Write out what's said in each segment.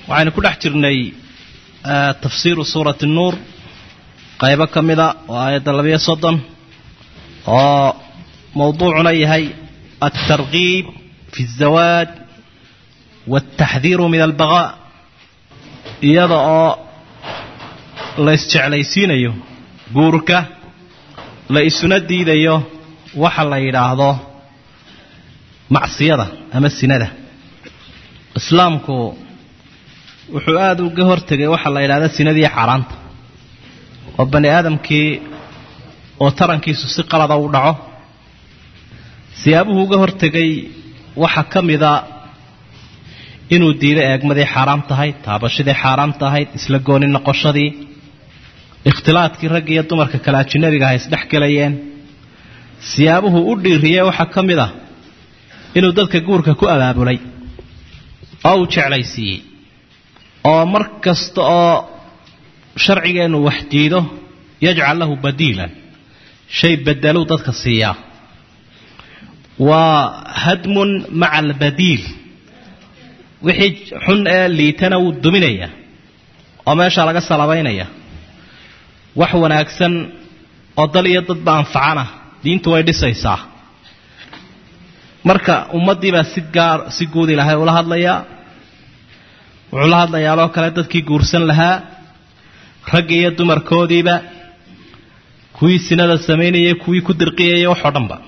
waxaynu ku dhex jirnay tafsiiru suurati nuur qaybo ka mida oo aayadda labayo soddon oo mowduucuna yahay altarkiib fi الzawaaj wاltaxdiiru min albaqaa iyada oo la isjeclaysiinayo guurka la isuna diidayo waxa la yidhaahdo macsiyada ama sinada islaamku wuxuu aada uga hortegay waxaa la yidhahda sinadii xaaraanta oo bani aadamkii oo tarankiisu si qalada u dhaco siyaabuhu uga hortegay waxaa ka mida inuu diido eegmadii xaaraam tahay taabashadii xaaraam tahayd isla gooni noqoshadii ikhtilaadkii ragga iyo dumarka kale ajinabiga ha isdhex gelayeen siyaabuhu u dhiiriyey waxaa ka mid ah inuu dadka guurka ku abaabulay oo uu jeclaysiiyey oo mar kasta oo sharcigeennu wax diido yajcal lahu badiilan shay bedeluu dadka siiyaa waa hadmun maca albadiil wixii xun ee liitana wuu duminayaa oo meeshaa laga salabaynaya wax wanaagsan oo dal iyo dadba anfacana diintu way dhisaysaa marka ummaddiibaa si gaar si guud ilaahay ula hadlayaa wuxuu la hadlayaaboo kale dadkii guursan lahaa ragga iyo dumarkoodiiba kuwii sinada samaynayay kuwii ku dirqiyayay waxoo dhanba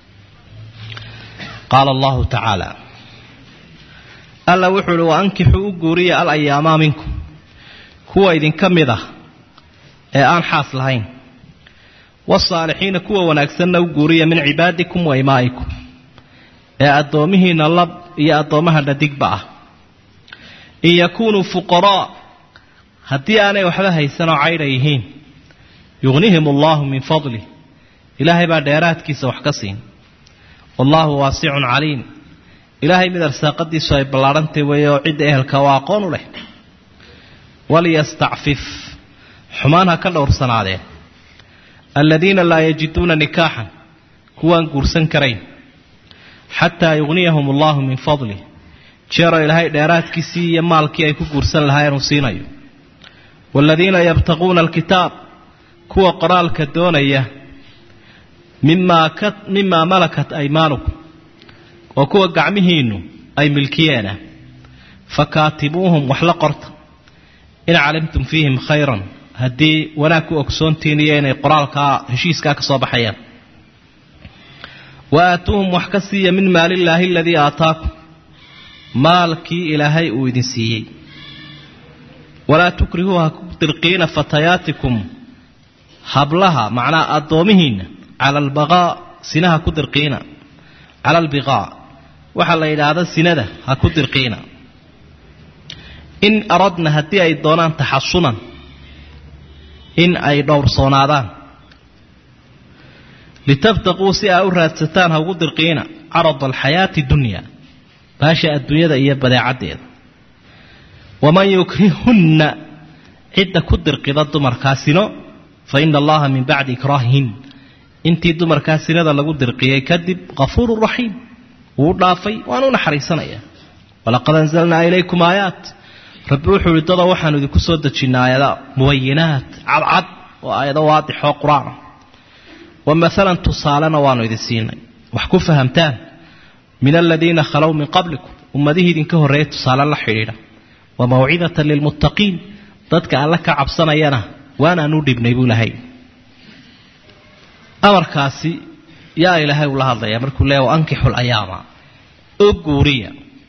qaala allahu tacaala alla wuxuu uhi wa ankixuu u guuriya al ayaamaa minkum kuwa idinka mid ah ee aan xaas lahayn waasaalixiina kuwa wanaagsanna u guuriya min cibaadikum wa imaa'ikum ee addoomihiinna lab iyo addoommaha dhadigba ah in yakuunuu fuqaraa haddii aanay waxba haysanoo caydha yihiin yugnihim allaahu min fadlih ilaahay baa dheeraadkiisa wax ka siin wallaahu waasicun caliim ilaahay mid arsaaqadiisu ay ballaadhantay weeye oo cidda ehelka waa aqoon u leh waliyastacfif xumaan ha ka dhowrsanaadeen aladiina laa yajiduuna nikaaxan kuwaan guursan karayn xataa yugniyahum allaahu min fadlih jeeroo ilaahay dheeraadkiisii iyo maalkii ay ku guursan lahaayeen uu siinayo waaladiina yabtaquuna alkitaab kuwa qoraalka doonaya mimaa malakat aymaanukum oo kuwa gacmihiinnu ay milkiyeena fakaatibuuhum wax la qorta in calimtum fiihim khayran haddii wanaag ku ogsoontiin iyo inay qoraalkaa heshiiskaa ka soo baxayaan wa aatuuhum wax ka siiya min maalillaahi aladii aataakum maalkii ilaahay uu idin siiyey walaa tukrihuu ha ku dirqiina fatayaatikum hablaha macnaa addoomihiinna cala albaqaa sinaha ku dirqiina cala albiqaa waxaa la yidhaahda sinada ha ku dirqiina in aradna haddii ay doonaan taxasunan in ay dhowrsoonaadaan litabtaquu si aa u raadsataan ha ugu dirqiina carada alxayaati dunya baasha adduunyada iyo badeecaddeeda waman yukrihunna cidda ku dirqida dumarkaasino fa ina allaha min bacdi ikraahihin intii dumarkaa sinada lagu dirqiyey kadib kafuurun raxiim wuu dhaafay waanu naxariisanaya walaqad anzalnaa ilaykum aayaat rabbi wuxuu ihi dadoo waxaanu idinku soo dejinnay aayada mubayinaat cadcad oo aayado waadixoo qur-aanah wa maalan tusaalena waanu idin siinay wax ku fahamtaan min aladiina khalow min qablikum ummadihii idinka horreeyay tusaale la xidhiidha wa mawcidatan lilmuttaqiin dadka alle ka cabsanayana waanaan u dhibnay buu lahay amarkaasi yaa ilaahay ula hadlaya markuu leeya waankixu layaama oo guuriya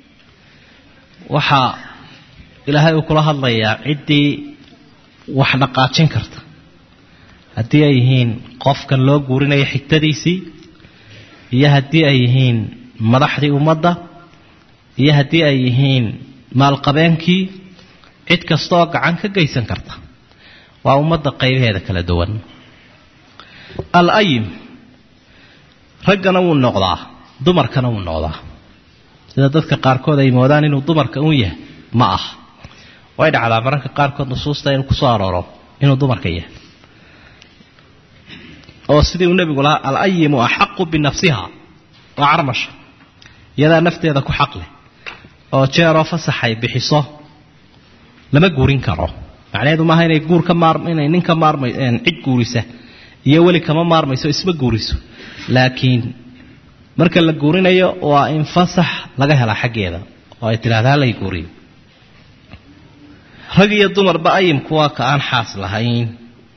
waxaa ilaahay uu kula hadlayaa ciddii wax dhaqaajin karta haddii ay yihiin qofkan loo guurinayo xigtadiisii iyo haddii ay yihiin madaxdii ummadda iyo haddii ay yihiin maalqabeenkii cid kasta oo gacan ka geysan karta waa ummadda qaybaheeda kala duwan al ayim raggana wuu noqdaa dumarkana wuu noqdaa sida dadka qaarkood ay moodaan inuu dumarka un yahay ma ah way dhacdaa mararka qaarkood nusuusta inuu kusoo arooro inuu dumarka yahay oo sidii uu nebigu lahaa alayimu axaqu binafsiha waa carmasha iyadaa nafteeda ku xaq leh oo jeeroo fasaxay bixiso lama guurin karo macnaheedu maaha inay guur ka maar inay nin ka maarmay cid guurisa iyo weli kama maarmayso isma guuriso laakiin marka la guurinayo waa in fasax laga helaa xaggeeda oo ay tidhahda halay guuriyo rag iyo dumarba ayimku waa ka aan xaas lahayn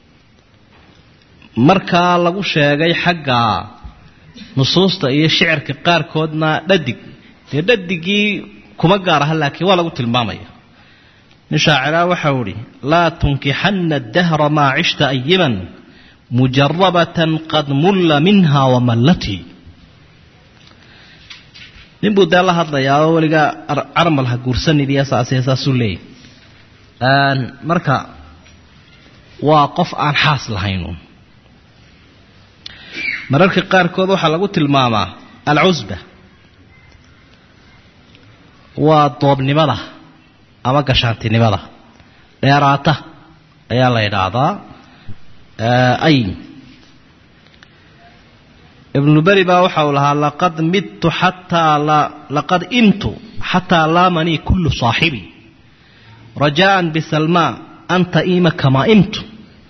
markaa lagu sheegay xagga nusuusta iyo shicirka qaarkoodna dhadig dee dhadigii kuma gaar aha laakiin waa lagu tilmaamaya nin shaaciraa waxau idhi laa tunkixanna adahra maa cishta ayiman mujarabatan qad mulla minha wamallatii nin buu dee la hadlayaa oo weligaa carmal ha guursanidii saasee saasuu leeyay marka waa qof aan xaas lahayn mararka qaarkood waxaa lagu tilmaamaa alcusba waa doobnimada ama gashaantinimada dheeraata ayaa la yidhaahdaa ayn ibnu beri baa waxa uu lahaa laqad midtu xataa laqad imtu xataa laamanii kullu saaxibi rajaan bisalmaa anta iima kamaa imtu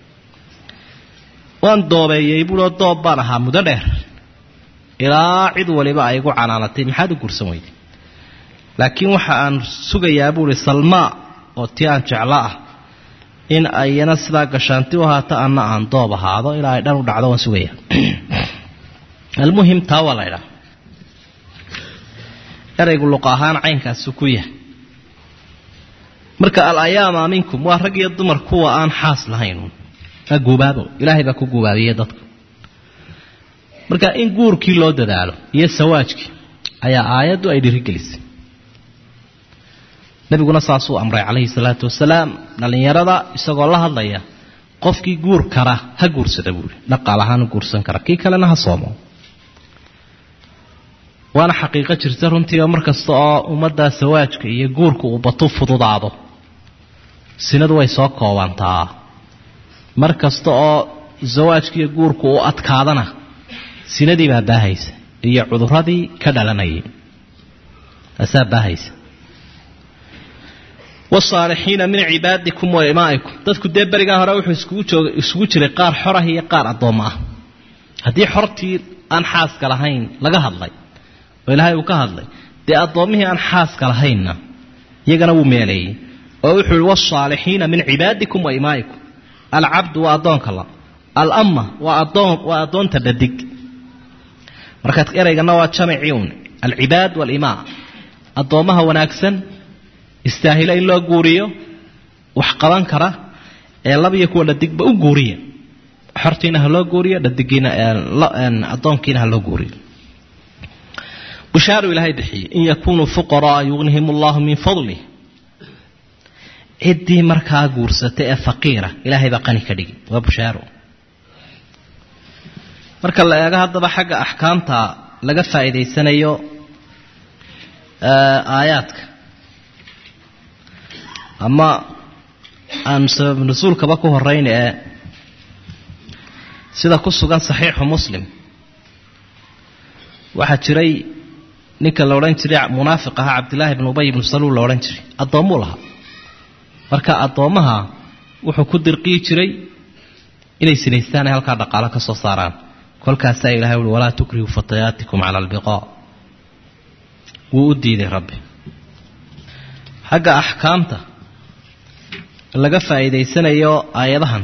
waan doobeeyey buuoo doob baan ahaa muddo dheer ilaa cid waliba ay igu canaanatay maxaad u guursan weyday laakiin waxa aan sugayaa buuhi salmaa oo tii aan jeclo ah in ayana sidaa gashaanti u ahaato anna aan doob ahaado ilaa ay dhan u dhacdo waan sugayaa almuhim taa waa la ydhaha eraygu luqa ahaan caynkaasu ku yahay marka al ayaama minkum waa rag iyo dumar kuwa aan xaas lahayn waa guubaabo ilaahay baa ku guubaabiye dadka marka in guurkii loo dadaalo iyo sawaajkii ayaa aayaddu ay dhirigelisay nabiguna saasuu amray calayhi salaatu wasalaam dhallinyarada isagoo la hadlaya qofkii guur kara ha guursada buuri dhaqaal ahaan u guursan kara kii kalena ha soomo waana xaqiiqo jirta runtii oo mar kasta oo ummadda sawaajka iyo guurka uu batu fududaado sinadu way soo koobantaa mar kasta oo sawaajka iyo guurku uu adkaadana sinadii baa baahaysa iyo cuduradii ka dhalanayay taasaa baahaysa wasaalixiina min cibaadikum wa imaa'ikum dadku dee berigaa hore wuxuu iskugu jooga isugu jiray qaar xorah iyo qaar addoommo ah haddii xortii aan xaaska lahayn laga hadlay oo ilaahay uu ka hadlay dee addoommihii aan xaaska lahaynna iyagana wuu meeleeyey oo wuxuu yihi wasaalixiina min cibaadikum wa imaa'ikum alcabdu waa addoonka la alama waa adoon waa addoonta dhadig markaad eraygana waa jamicii un alcibaad waalimaa addoommaha wanaagsan istaahila in loo guuriyo wax qaban kara ee labiyo kuwa dhadigba u guuriya xortiina ha loo guuriyo dhadigiina addoonkiina ha loo guuriyo bushaaru ilaahay bixiyey in yakunuu fuqaraa yugnihim allahu min fadlih ciddii markaa guursata ee faqiira ilaahay baa qani ka dhigi waa bushaaro marka la eego haddaba xagga axkaamta laga faa'iidaysanayo aayaadka ama aan sabab nusuulkaba ku horeyn ee sida ku sugan saxiixu muslim waxaa jiray ninka la odhan jiray munaafiq ahaa cabdillaahi bn ubay ibnu saluul la odhan jiray addoommuu lahaa marka addoommaha wuxuu ku dirqiyi jiray inay sinaystaan ay halkaa dhaqaalo ka soo saaraan kolkaasaa ilahay uhi walaa tukrihu fatayaatikum cala albiqaa wuu u diiday rabbi xagga axkaamta laga faa'iidaysanayo aayadahan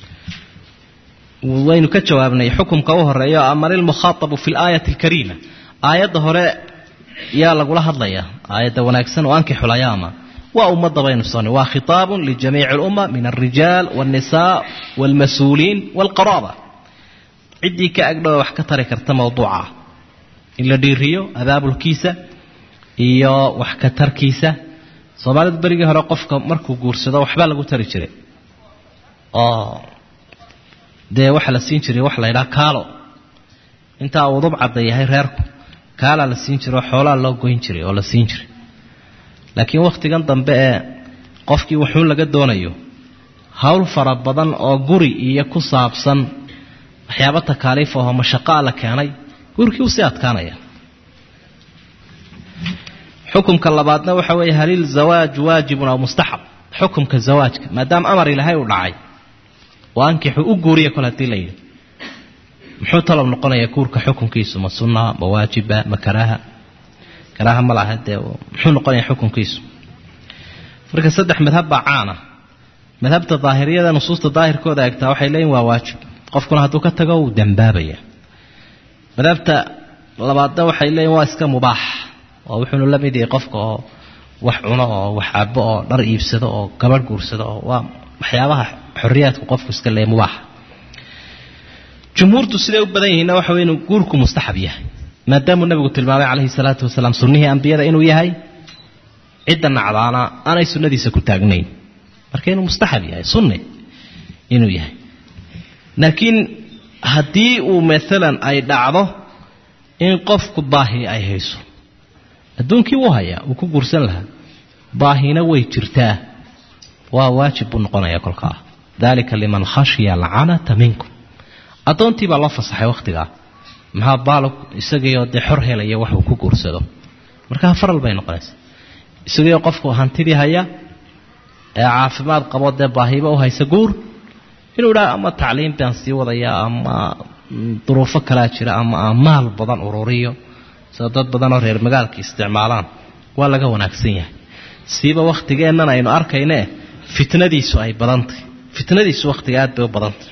waynu ka jawaabnay xukumka u horeeyo aman ilmukhaatabu fi laayati alkariima aayadda hore yaa lagula hadlayaa aayadda wanaagsan oo ankixulayaama waa ummadda baynu sonnay waa khitaabun lijamiici alumma min alrijaal walnisaa walmas-uuliin walqaraaba ciddii ka agdhowa wax ka tari karta mawduuca in la dhiiriyo abaabulkiisa iyo wax ka tarkiisa soomaalidu berigii hore qofka markuu guursado waxbaa lagu tari jiray oo dee waxaa la siin jiray waxa la ydhaha kaalo intaa uu udub cadda yahay reerku kaalaa la siin jiray oo xoolaa loo goyn jiray oo la siin jiray laakiin wakhtigan dambe ee qofkii wuxuun laga doonayo howl fara badan oo guri iyo ku saabsan waxyaabo takaaliif ahoo mashaqaa la keenay gurikii usii adkaanaya xukumka labaadna waxa weeye halil zawaaj waajibun aw mustaxab xukumka zawaajka maadaama amar ilaahay uu dhacay oo ankixu u guuriya kol haddii la yidhi muxuu talob noqonayaa guurka xukunkiisu ma sunna ma waajiba ma karaaha karaaha ma laha dee muxuu noqonayaa xukunkiisu marka saddex madhab baa caana madhabta daahiriyada nusuusta daahirkooda egtaa waxay leeyihin waa waajib qofkuna hadduu ka tago wuu dambaabaya madhabta labaadna waxay leeyihin waa iska mubaax oo wuxuunu la mid yahay qofka oo wax cuno oo wax cabo oo dhar iibsado oo gabadh guursado oo waa waxyaabaha xoriyaadku qofku iska leeyahy mubaaxa jumhuurtu siday u badan yihiinna waxa wey inuu guurku mustaxab yahay maadaamuu nabigu tilmaamay calayhi salaatu wasalaam sunnihii ambiyada inuu yahay cidda nacdaana aanay sunnadiisa ku taagnayn marka inuu mustaxab yahay sunne inuu yahay laakiin haddii uu maalan ay dhacdo in qofku baahi ay hayso adduunkii wuu hayaa wuu ku guursan lahaa baahina way jirtaa waa waajib buu noqonayaa kolkaa dalika liman khashiya alcanata minkum addoontii baa loo fasaxay wakhtigaa maxaa baalog isagiioo dee xor helaya wax uu ku guursado markaa faral bay noqonaysaa isagiioo qofku hantidii haya ee caafimaad qabo dee baahiba u haysa guur inuu idhaa ama tacliim baan sii wadayaa ama duruufo kalaa jira ama aan maal badan ururiyo sida dad badanoo reer magaalka isticmaalaan waa laga wanaagsan yahay siiba wakhtigeennan aynu arkaynee fitnadiisu ay badantahy fitnadiisu wakhtiga aad bay u badantay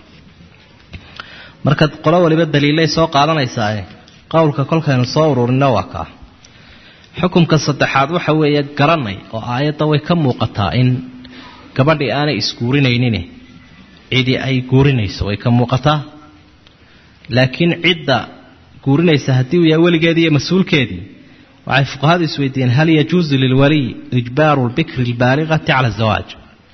marka qolo waliba daliilay soo qaadanaysaa qowlka kolkaynu soo ururinno waa kaa xukumka saddexaad waxa weeye garanay oo aayadda way ka muuqataa in gabadhii aanay isguurinaynin cidi ay guurinayso way ka muuqataa laakiin cidda guurinaysa haddii uu yahay weligeedii iyo mas-uulkeedii waxay fuqahadu isweydiiyeen hal yajuusu lilwaliy ijbaaru lbikri albaaliqati cala azawaaj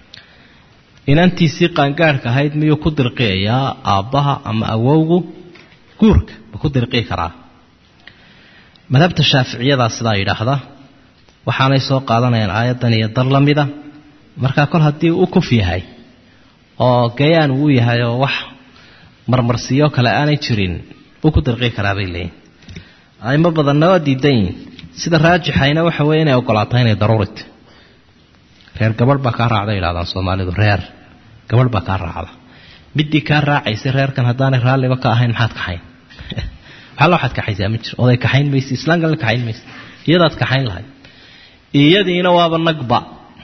inantiisii qaangaadhka ahayd miyuu ku dirqiyayaa aabbaha ama awowgu guurka ma ku dirqii karaa madhabta shaaficiyadaa sidaa yidhaahda waxaanay soo qaadanayaan aayaddan iyo dar la mida markaa kol haddii u kuf yahay oo gayaan uu yahay oo wax marmarsiyo kale aanay jirin wuu ku dirqii karaa bay leeyihin aimo badanna waa diidan yihin sida raajixayna waxa weeye inay ogolaataa inay daruurita reer gabadh baa kaa raacda yidhahdaan soomaalidu reer gabadh baa kaa raacda midii kaa raacaysa reerkan haddaanay raalliba ka ahayn maxaad kaxayn waxalla waxaad kaxaysaa ma jiro oday kaxayn maysa islaamkana kaxayn maysa iyadaad kaxayn lahayd iyadiina waaba nagba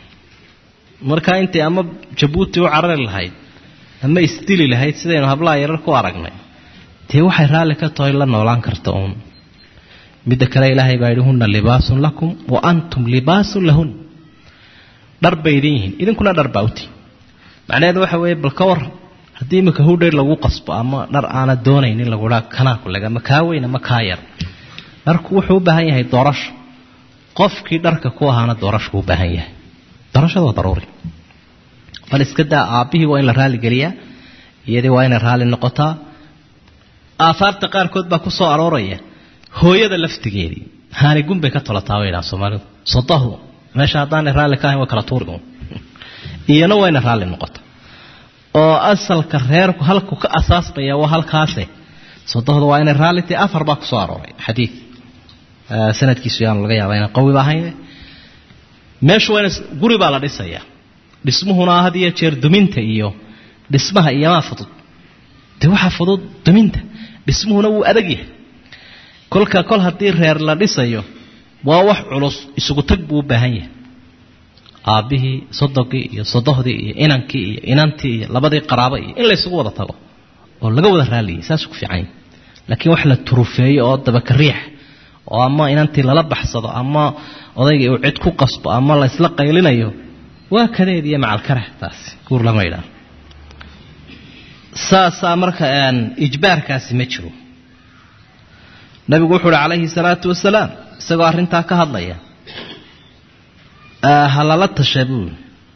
markaa intay ama jabuuti u carari lahayd ama isdili lahayd sidaynu hablaha yarar ku aragnay dee waxay raalli ka tahay la noolaan karta uun midda kale ilaahay baa yidhi hunna libaasun lakum wa antum libaasun lahun dhar bay idin yihiin idinkuna dhar baa uti macnaheedu waxa weeye bal ka war haddii imika hudhayr lagu qasbo ama dhar aana doonaynin laguhaa kanaa kuleg ama kaa weyn ama kaa yar dharku wuxuu u baahan yahay doorasho qofkii dharka ku ahaana doorashku u baahan yahay doorashada waa daruuri bal iska daa aabbihii waa in la raalligeliyaa iyadii waa inay raalli noqotaa aahaarta qaarkood baa ku soo arooraya hooyada laftigeedii haanigun bay ka tolataa bay dhaha soomaalidu sodahu meesha haddaanay raalli ka ahayn waa kala tuuri iyana waa inay raalli noqota oo asalka reerku halku ka asaasmaya waa halkaase sodohda waa inay raalli tahay afar baa ku soo arooray xadiid sanadkiisu yaanu laga yaaba inaan qawiba ahayn meeshu waa ina guri baa la dhisayaa dhismuhuna had iyo jeer duminta iyo dhismaha iyomaa fudud dee waxaa fudud duminta dhismuhuna wuu adag yahay kolka kol haddii reer la dhisayo waa wax culus isugu tag buu u baahan yahay aabbihii sodogii iyo sodohdii iyo inankii iyo inantii iyo labadii qaraabo iyo in laysugu wada tago oo laga wada raalliyay saasuu ku fiican yahay laakiin wax la turufeeyo oo dabaka riix oo ama inantii lala baxsado ama odaygii uu cid ku qasbo ama la isla qaylinayo waa kadeed iyo macalkarah taasi guur lama idhaah saasaa marka ijbaarkaasi ma jiro nabigu wuxuu uhi calayhi salaatu wasalaam isagoo arrintaa ka hadlaya ha lala tasha buuli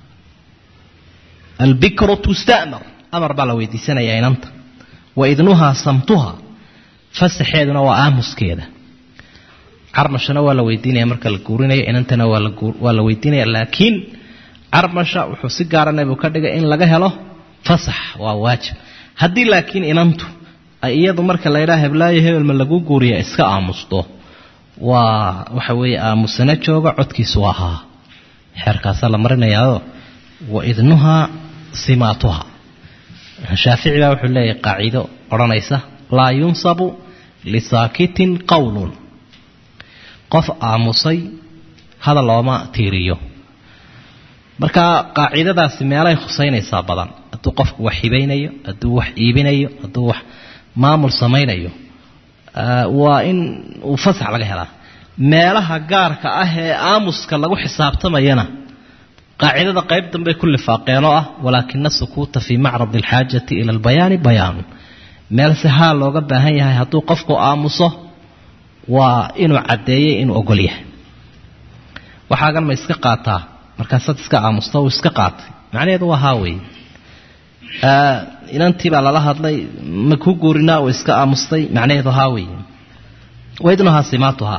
albikru tusta'mar amar baa la weydiisanayaa inanta wa idnuhaa samtuha fasaxeeduna waa aamuskeeda carmashana waa la weydiinaya marka la guurinayo inantana waa la weydiinaya laakiin carmasha wuxuu si gaara nabigu ka dhigay in laga helo fasax waa waajib haddii laakiin inantu ay iyadu marka la ydhaha heblaayo hebelma lagu guuriya iska aamusto waa waxa weeye aamusana jooga codkiisu waa haa xeerkaasaa la marinayaao wa idnuhaa simaatuha shaafici baa wuxuu leeyahay qaaciido odhanaysa laa yunsabu lisaakitin qowlun qof aamusay hadal looma tiiriyo marka qaacidadaasi meelay khusaynaysaa badan hadduu qofku wax hibaynayo hadduu wax iibinayo hadduu wax maamul samaynayo waa in uu fasax laga helaa meelaha gaarka ah ee aamuska lagu xisaabtamayana qaacidada qayb dambey ku lifaaqeen oo ah walaakina sukuuta fii macradi alxaajati ila albayaani bayaanu meel si haal looga baahan yahay hadduu qofku aamuso waa inuu caddeeyey inuu ogol yahay waxaagan ma iska qaataa markaasaad iska aamusta uu iska qaatay macnaheedu waa haa wey inantii baa lala hadlay ma ku guurinaa uu iska aamustay macnaheedu haa wey waidnuhaa simaatuhaa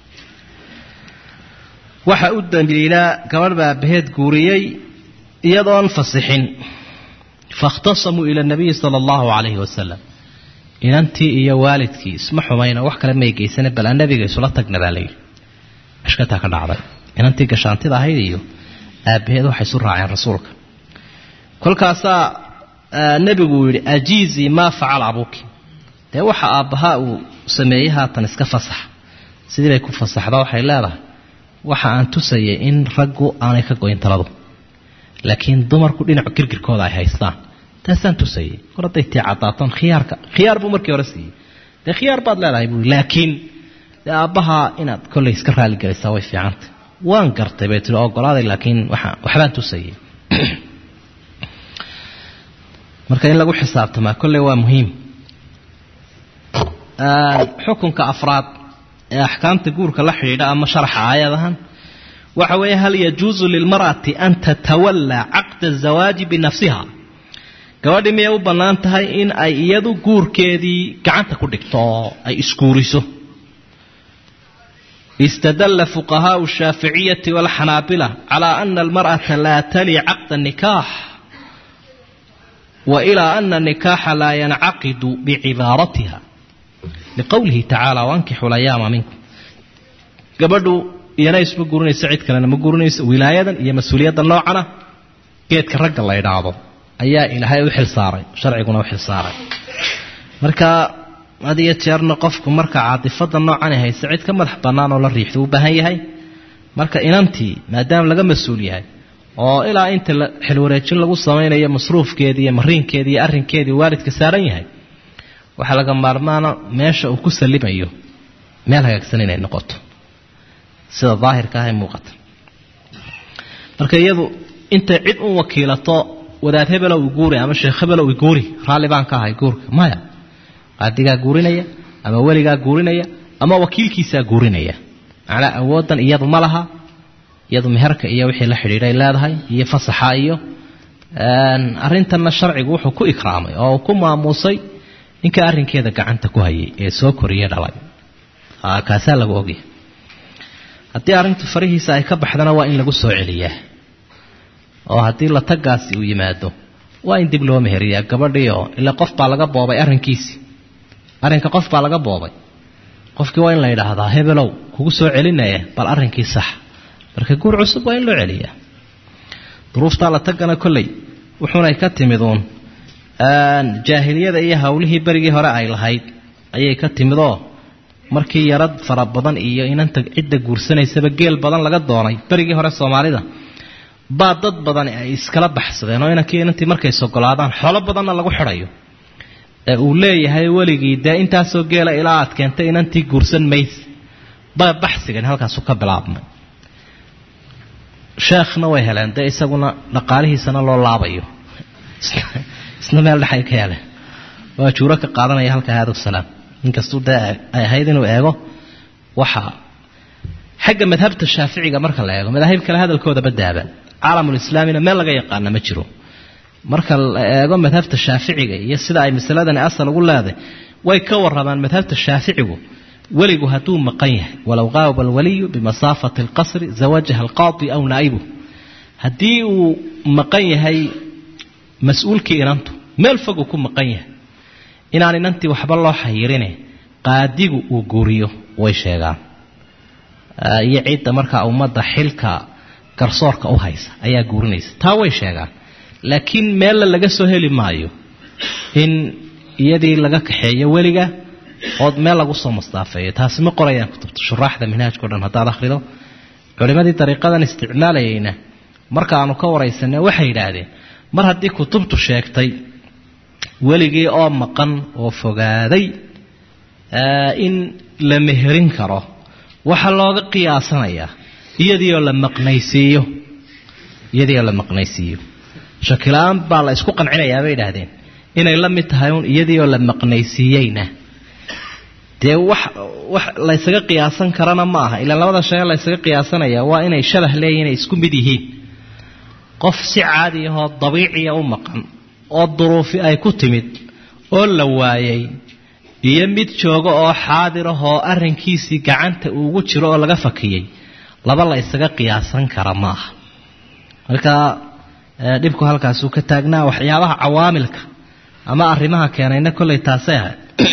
waxa u daliilaa gabadh baa abaheed guuriyey iyadoon fasixin faاkhtasamuu ila nabiyi sala allahu calayhi wasalam inantii iyo waalidkii isma xumayno wax kale may geysane bal nabiga isula tagna baa layidhi ashkataa ka dhacday inantii gashaantida ahayd iyo aabbaheed waxay isu raaceen rasuulka kolkaasaa nebigu yidhi ajiizii maa facala abuuki dee waxa aabbahaa uu sameeyey haatan iska fasax sidii bay ku fasaxda waxay leedahay waxa aan tusayay in raggu aanay ka goyn taladu laakiin dumarku dhinacu girgirkooda ay haystaan taasaan tusayay kor hadday tii caddaatoon khiyaarka khiyaar buu markii hore siiyey dee khiyaar baad leedahay buui laakiin dee aabbahaa inaad kollay iska raaligelaysaa way fiicantay waan gartay bay tii ogolaaday laakiin waxbaan tusayay marka in lagu xisaabtamaa kolley waa muhiim xukunka afraad ee axkaamta guurka la xidhiidha ama sharaxa aayadahan waxa weeye hal yajuusu lilmar'ati an tatawallaa caqda azawaaji binafsiha gabadhii miyay u bannaan tahay in ay iyadu guurkeedii gacanta ku dhigto oo ay isguuriso istadalla fuqahaau shaaficiyati walxanaabila calaa ana almar'ata laa tali caqda nikaax wa ilaa ana nikaaxa laa yancaqidu bicibaaratiha liqowlihi tacaala wankixu layaama minkum gabadhu iyana isma gurinayso cid kalena ma gurinayso wilaayadan iyo mas-uuliyadda noocana geedka ragga la ydhaahdo ayaa ilaahay u xilsaaray sharciguna u xilsaaray marka had iyo jeerna qofku marka caadifada noocan hayse cid ka madax bannaan oo la riixda u baahan yahay marka inantii maadaama laga mas-uul yahay oo ilaa inta xilwareejin lagu samaynayo masruufkeedii iyo mariinkeedii iyo arrinkeedii waalidka saaran yahay waxaa laga maarmaana meesha uu ku salimayo meel hagaagsan inay noqoto sida daahirka ah ee muuqata marka iyadu intay cid u wakiilato wadaad hebelow iguuri ama sheekh hebelow iguuri raalli baan ka ahay guurka maya qaadigaa guurinaya ama weligaa guurinaya ama wakiilkiisaa guurinaya macnaa awooddan iyadu ma laha iyadu meherka iyo wixii la xidhiidhay leedahay iyo fasaxa iyo arrintanna sharcigu wuxuu ku ikraamay oo uu ku maamuusay ninka arrinkeeda gacanta ku hayay ee soo koriye dhalay kaasaa lagu ogyahay haddii arrintu farihiisa ay ka baxdana waa in lagu soo celiyaa oo haddii la tagaasi uu yimaado waa in dib loo meheriyaa gabadhii oo ilaa qof baa laga boobay arrinkiisii arrinka qof baa laga boobay qofkii waa in la yidhaahdaa hebelow kugu soo celinaya bal arrinkii sax marka guur cusub waa in loo celiyaa duruuftaa la tagana kolley wuxuunay ka timid uun jaahiliyada iyo hawlihii berigii hore ay lahayd ayay ka timid oo markii yarad fara badan iyo inanta cidda guursanaysaba geel badan laga doonay berigii hore soomaalida baa dad badan ay iskala baxsadeen oo inankii inantii markay sogolaadaan xoolo badanna lagu xidhayo ee uu leeyahay weligii dee intaasoo geela ilaa aad keentay inantii guursan mayse ba baxsigan halkaasu ka bilaabmay sheekhna way heleen dee isaguna dhaqaalihiisana loo laabayo isna meel dhexay ka heleen waa juuro ka qaadanaya halka haada salaam inkastuu dee ay ahayd inuu eego waxa xagga madhabta shaaficiga marka la eego madaahib kale hadalkooda badaaban caalamulislaamina meel laga yaqaana ma jiro marka la eego madhabta shaaficiga iyo sida ay masaladani asal ugu leedahay way ka warramaan madhabta shaaficigu weligu hadduu maqan yahay walow qaaba alwaliyu bimasaafati alqasri zawajaha alqaadi aw naa'ibuh haddii uu maqan yahay mas-uulkii inantu meel fogu ku maqan yahay inaan inantii waxba loo xayirine qaadigu uu guuriyo way sheegaan iyo cidda markaa ummadda xilka garsoorka u haysa ayaa guurinaysa taa way sheegaan laakiin meella laga soo heli maayo in iyadii laga kaxeeyo weliga ood meel lagu soo mustaafeeyo taasi ma qorayaan kutubta shuraaxda minhaajka o dhan haddaad akhrido culimmadii dariiqadan isticmaalayayna marka aanu ka waraysanay waxay yidhaahdeen mar haddii kutubtu sheegtay weligii oo maqan oo fogaaday in la meherin karo waxaa looga qiyaasanayaa iyadiioo la maqnaysiiyo iyadiioo la maqnaysiiyo shakila-aan baa la isku qancinayaa bay idhaahdeen inay la mid tahay un iyadiioo la maqnaysiiyeyna dee wax wax laysaga qiyaasan karana ma aha ilaa labada shay laysaga qiyaasanaya waa inay shabah leeyihin inay isku mid yihiin qof si caadi ahoo dabiiciya u maqan oo duruufi ay ku timid oo la waayay iyo mid jooga oo xaadir ahoo arrinkiisii gacanta uugu jiro oo laga fakiyey laba la ysaga qiyaasan kara ma aha marka dhibku halkaasuu ka taagnaa waxyaabaha cawaamilka ama arrimaha keenayna kollay taasay ahay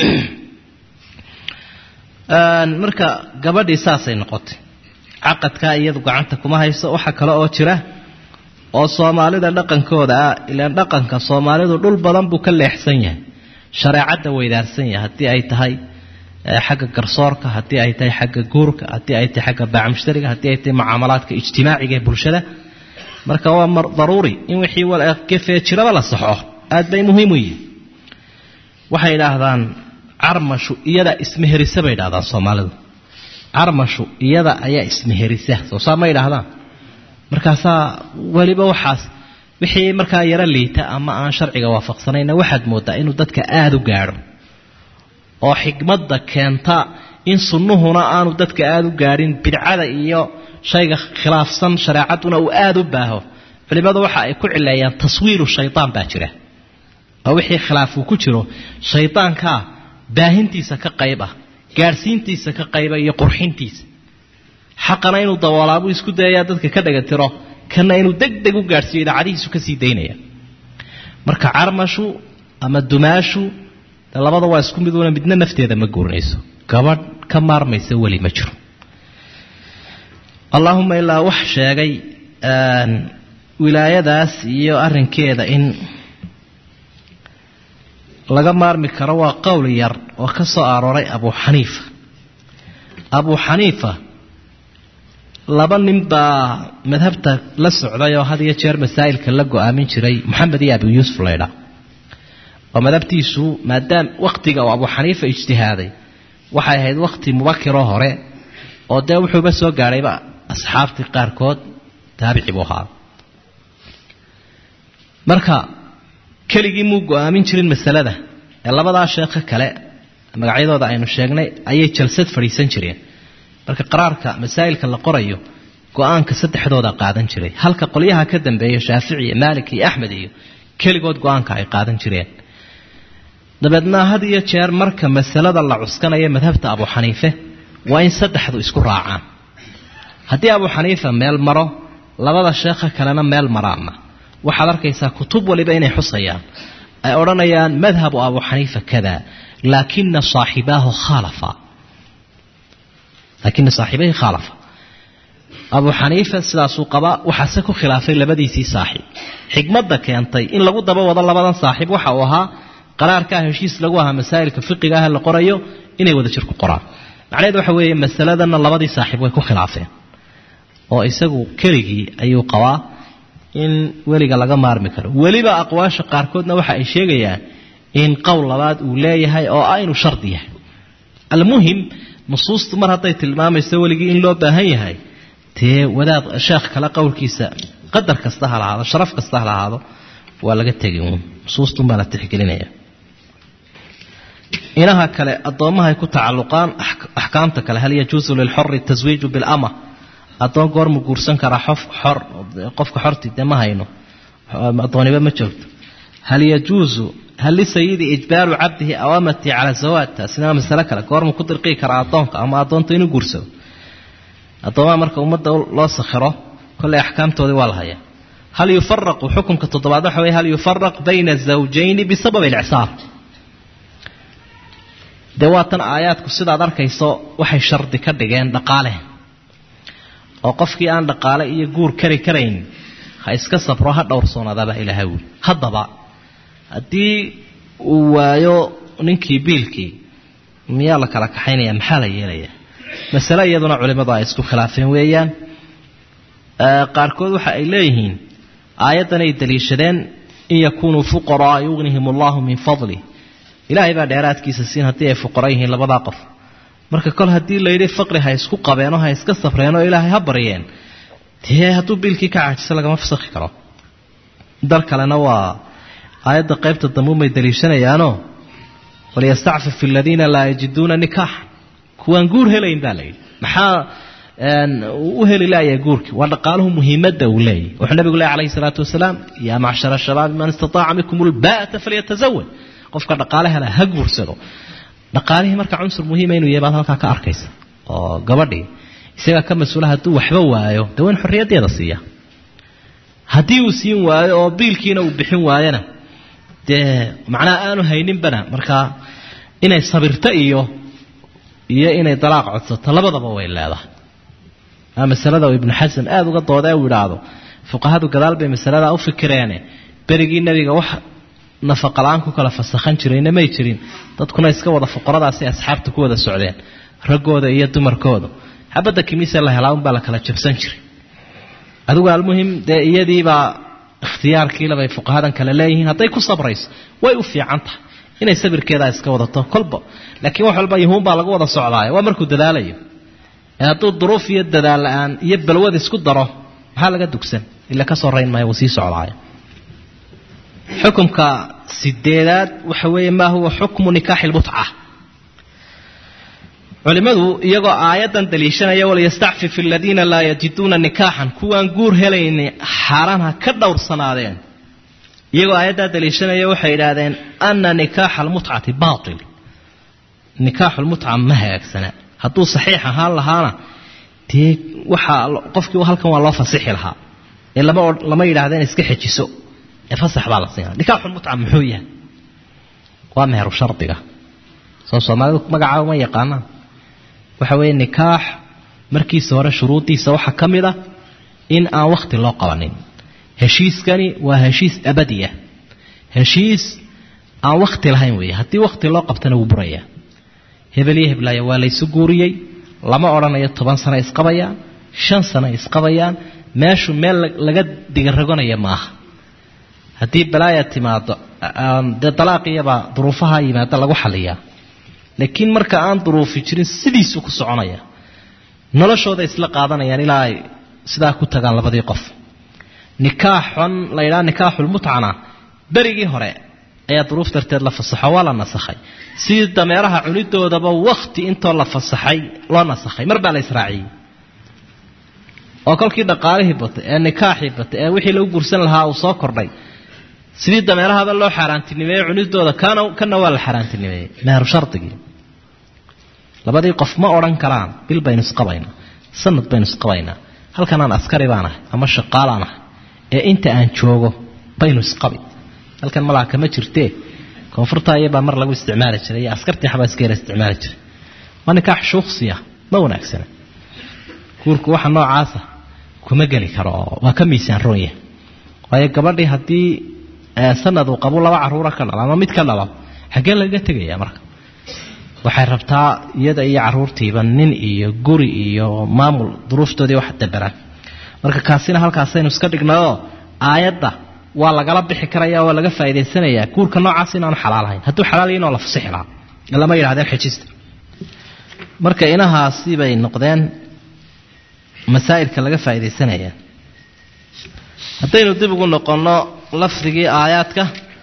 marka gabadhii saasay noqotay caqadkaa iyadu gacanta kuma hayso waxa kale oo jira oo soomaalida dhaqankooda ah ilaan dhaqanka soomaalidu dhul badan buu ka leexsan yahay shareecadda weydaarsan yahay haddii ay tahay xagga garsoorka haddii ay tahay xagga guurka haddii ay tahay xagga baacmushtariga haddii ay tahay mucaamalaadka ijtimaaciga ee bulshada marka waa mar daruuri in wixii gefee jiraba la saxo aad bay muhiim u yihin waxay idhaahdaan carmashu iyada ismeherisa bay idhahdaan soomaalidu carmashu iyada ayaa ismeherisa soo saa ma idhaahdaan markaasaa weliba waxaas wixii markaa yaro liita ama aan sharciga waafaqsanayna waxaad moodaa inuu dadka aada u gaadho oo xikmadda keenta in sunnuhuna aanu dadka aada u gaadhin bidcada iyo shayga khilaafsan shareecadduna uu aada u baaho culimmadu waxa ay ku cileeyaan taswiiru shaydaan baa jira oo wixii khilaaf uu ku jiro shaydaankaa baahintiisa ka qayb ah gaadhsiintiisa ka qayba iyo qurxintiisa xaqana inuu daboolaabuu isku dayayaa dadka ka dhagatiro kana inuu deg deg u gaadhsiiyo idaacadihiisu ka sii daynaya marka carmashu ama dumaashu de labada waa isku mid una midna nafteeda ma guurinayso gabadh ka maarmaysa weli ma jiro allaahuma ilaa wax sheegay wilaayadaas iyo arrinkeeda in laga maarmi karo waa qowl yar oo ka soo arooray abu xaniifa abu xaniifa laba nin baa madhabta la socday oo had iyo jeer masaa'ilka la go-aamin jiray moxamed iyo abu yuusuf laydha oo madhabtiisu maadaam wakhtiga uu abu xaniifa ijtihaaday waxay ahayd wakhti mubakiroo hore oo dee wuxuuba soo gaadhayba asxaabtii qaarkood taabici buu ahaa marka keligii muu go-aamin jirin masalada ee labadaa sheekho kale magacyadooda aynu sheegnay ayay jalsad fadhiisan jireen marka qaraarka masaa'ilka la qorayo go-aanka saddexdooda qaadan jiray halka qolyaha ka dambeeya shaafici iyo maalik iyo axmed iyo keligood go-aanka ay qaadan jireen dabeedna had iyo jeer marka masalada la cuskanayo madhabta abu xaniife waa in saddexdu isku raacaan haddii abu xaniifa meel maro labada sheekha kalena meel maraana waxaad arkaysaa kutub waliba inay xusayaan ay odhanayaan madhabu abu xaniifa kada laakina saaxibaahu khaalafa laakina saaxiibahi khaalafa abu xaniifa sidaasuu qabaa waxaase ku khilaafay labadiisii saaxiib xikmadda keentay in lagu daba wado labadan saaxiib waxa uu ahaa qaraarkaa heshiis lagu ahaa masaa'ilka fiqiga ah la qorayo inay wada jir ku qoraan macnaheed waxa weeye masaladanna labadii saaxiib way ku khilaafeen oo isagu keligii ayuu qabaa in weliga laga maarmi karo weliba aqwaasha qaarkoodna waxa ay sheegayaan in qowl labaad uu leeyahay oo ah inuu shardi yahay almuhim nusuustu mar hadday tilmaamayso weligii in loo baahan yahay dee wadaad sheekh kale qowlkiisa qadar kasta ha lahaado sharaf kasta ha lahaado waa laga tegi uun nusuustunbaa la tixgelinaya inaha kale addoommahay ku tacalluqaan axkaamta kale hal yajuusu lilxori taswiiju bilama addoon goormu guursan karaa xof xor qofka xorti dee ma hayno addooniba ma joogto hal yajuusu hal lisayidi ijbaaru cabdihi awamatii cala zawaaj taasina waa masale kale goormu ku dirqii karaa addoonka ama addoonta inuu guursado addoomaha marka ummadda loo sakhiro kolley axkaamtoodii waa la hayaa hal yufaraqu xukunka toddobaad waxa weye hal yufaraq bayna zawjayni bisababi alicsaar dee waatan aayaadku sidaad arkayso waxay shardi ka dhigeen dhaqaale oo qofkii aan dhaqaale iyo guur kari karayn ha iska sabro ha dhowrsoonaadaabaa ilaahay wuli haddaba haddii uu waayo ninkii biilkii miyaa la kala kaxaynaya maxaa la yeelayaa masale iyaduna culimmadu ay isku khilaafeen weeyaan qaarkood waxa ay leeyihiin aayaddan ay daliishadeen in yakunuu fuqaraa yugnihim allahu min fadlih ilaahay baa dheeraadkiisa siin haddii ay fuqara yihiin labadaa qof marka kol haddii layidhi faqri ha isku qabeenoo ha iska safreenoo ilaahay ha baryeen dee hadduu biilkii ka caajiso lagama fasakhi karo dal kalena waa aayadda qaybta dambuunbay daliishanayaanoo waliyastacfif aladiina laa yajiduuna nikaaxa kuwaan guur helayn baa layidhi maxaa u heli laaya guurkii waa dhaqaaluhu muhiimadda uu leeyahy wuxuu nabigu leh alayhi salaatu wasalaam yaa macshara shabaabi man istataaca minkum ulbaata falyatazawaj qofka dhaqaale hela ha guursado dhaqaalihii marka cunsur muhiima inuu yahay baad halkaa ka arkaysa oo gabadhii isagaa ka mas-uula hadduu waxba waayo dee waa in xorriyaddeeda siiya haddii uu siin waayo oo biilkiina uu bixin waayona dee macnaha aanu hayninbana markaa inay sabirto iyo iyo inay dalaaq codsato labadaba way leedahay aa masalada ibnu xasan aada uga dooda uu idhaahdo fuqahadu gadaal bay masaladaa u fikireene berigii nebiga wax nafaqala-aan ku kala fasakhan jirayna may jirin dadkuna iska wada fuqaradaasi asxaabta ku wada socdeen raggooda iyo dumarkooda xabadda kimiise la helaa unbaa la kala jabsan jiray adigu almuhim dee iyadiibaa ikhtiyaarkiilabay fuqahadan kale leeyihiin hadday ku sabrayso way u fiican tahay inay sabirkeedaa iska wadato kolba laakiin wax walba yuhuun baa lagu wada socdaaya waa markuu dadaalayo ee hadduu duruuf iyo dadaal la-aan iyo balwad isku daro maxaa laga dugsan ila ka soo rayn maayo wuu sii socdaaya xukumka sideedaad waxa weeye maa huwa xukmu nikaaxi lmutca culimmadu iyagoo aayaddan daliishanaya waliyastacfif aladiina laa yajiduuna nikaaxan kuwaan guur helayni xaaraan ha ka dhowrsanaadeen iyagoo aayaddaa daliishanaya waxay idhaahdeen ana nikaaxa almutcati baatil nikaaxu lmutca ma hagaagsana hadduu saxiix ahaan lahaana dee waxaa qofkii halkan waa loo fasixi lahaa ee lama lama yidhahdeen iska xejiso ee fasax baa la siinaa nikaaxu lmutca muxuu yahay waa meheru shardiga soo soomaalidu magacaa uma yaqaanaan waxa weeye nikaax markiisa hore shuruuddiisa waxaa ka mid ah in aan wakhti loo qabanin heshiiskani waa heshiis abadiya heshiis aan wakhti lahayn weeye haddii wakhti loo qabtana wuu burayaa hebel iyo heblaaya waa laysu guuriyey lama odhanayo toban sano isqabayaan shan sano isqabayaan meeshu meel laga digaragonaya maaha haddii balaaya timaado dee dalaaqiyabaa duruufaha yimaada lagu xaliyaa laakiin marka aan duruufi jirin sidiisuu ku soconaya noloshooda isla qaadanayaan ilaa ay sidaa ku tagaan labadii qof nikaaxan la yidhaha nikaaxulmutcana berigii hore ayaa duruuf darteed la fasaxo waa la nasakhay sidii dameeraha cunidoodaba wakhti intoo la fasaxay loo nasakhay mar baa la israaciyey oo kolkii dhaqaalihii batay ee nikaaxii batay ee wixii lagu gursan lahaa uu soo kordhay sidii dameerahaba loo xaaraantinimeeyey cunidooda kana kana waa la xaaraantinimeeyey meheru shardigii labadii qof ma odhan karaan bil baynu isqabaynaa sanad baynu isqabaynaa halkan aan askari baan ahay ama shaqaalaan ahay ee inta aan joogo baynu isqabi halkan malaha kama jirtee koonfurta iyabaa mar lagu isticmaali jiray iyo askartii xabaaskeela isticmaali jiray waa nikaax shuuksiya ma wanaagsana guurku waxa noocaasa kuma geli karo oo waa ka miisaan roon yahay waayo gabadhii haddii sanad uu qabo laba caruura ka dhalo ama mid ka dhalo xaggee lagaga tegaya marka waxay rabtaa iyada iyo caruurtiiba nin iyo guri iyo maamul duruuftoodii wax daberaan marka kaasina halkaasaynu iska dhignayoo aayadda waa lagala bixi karaya waa laga faa'idaysanayaa guurka noocaas inaanu xalaalahayn hadduu xalaal yahin oo la fasixi lahaa lama yidhahdeen xejista marka inahaasi bay noqdeen masaa'ilka laga faa'iidaysanaya haddaynu dib ugu noqonno lafdigii aayaadka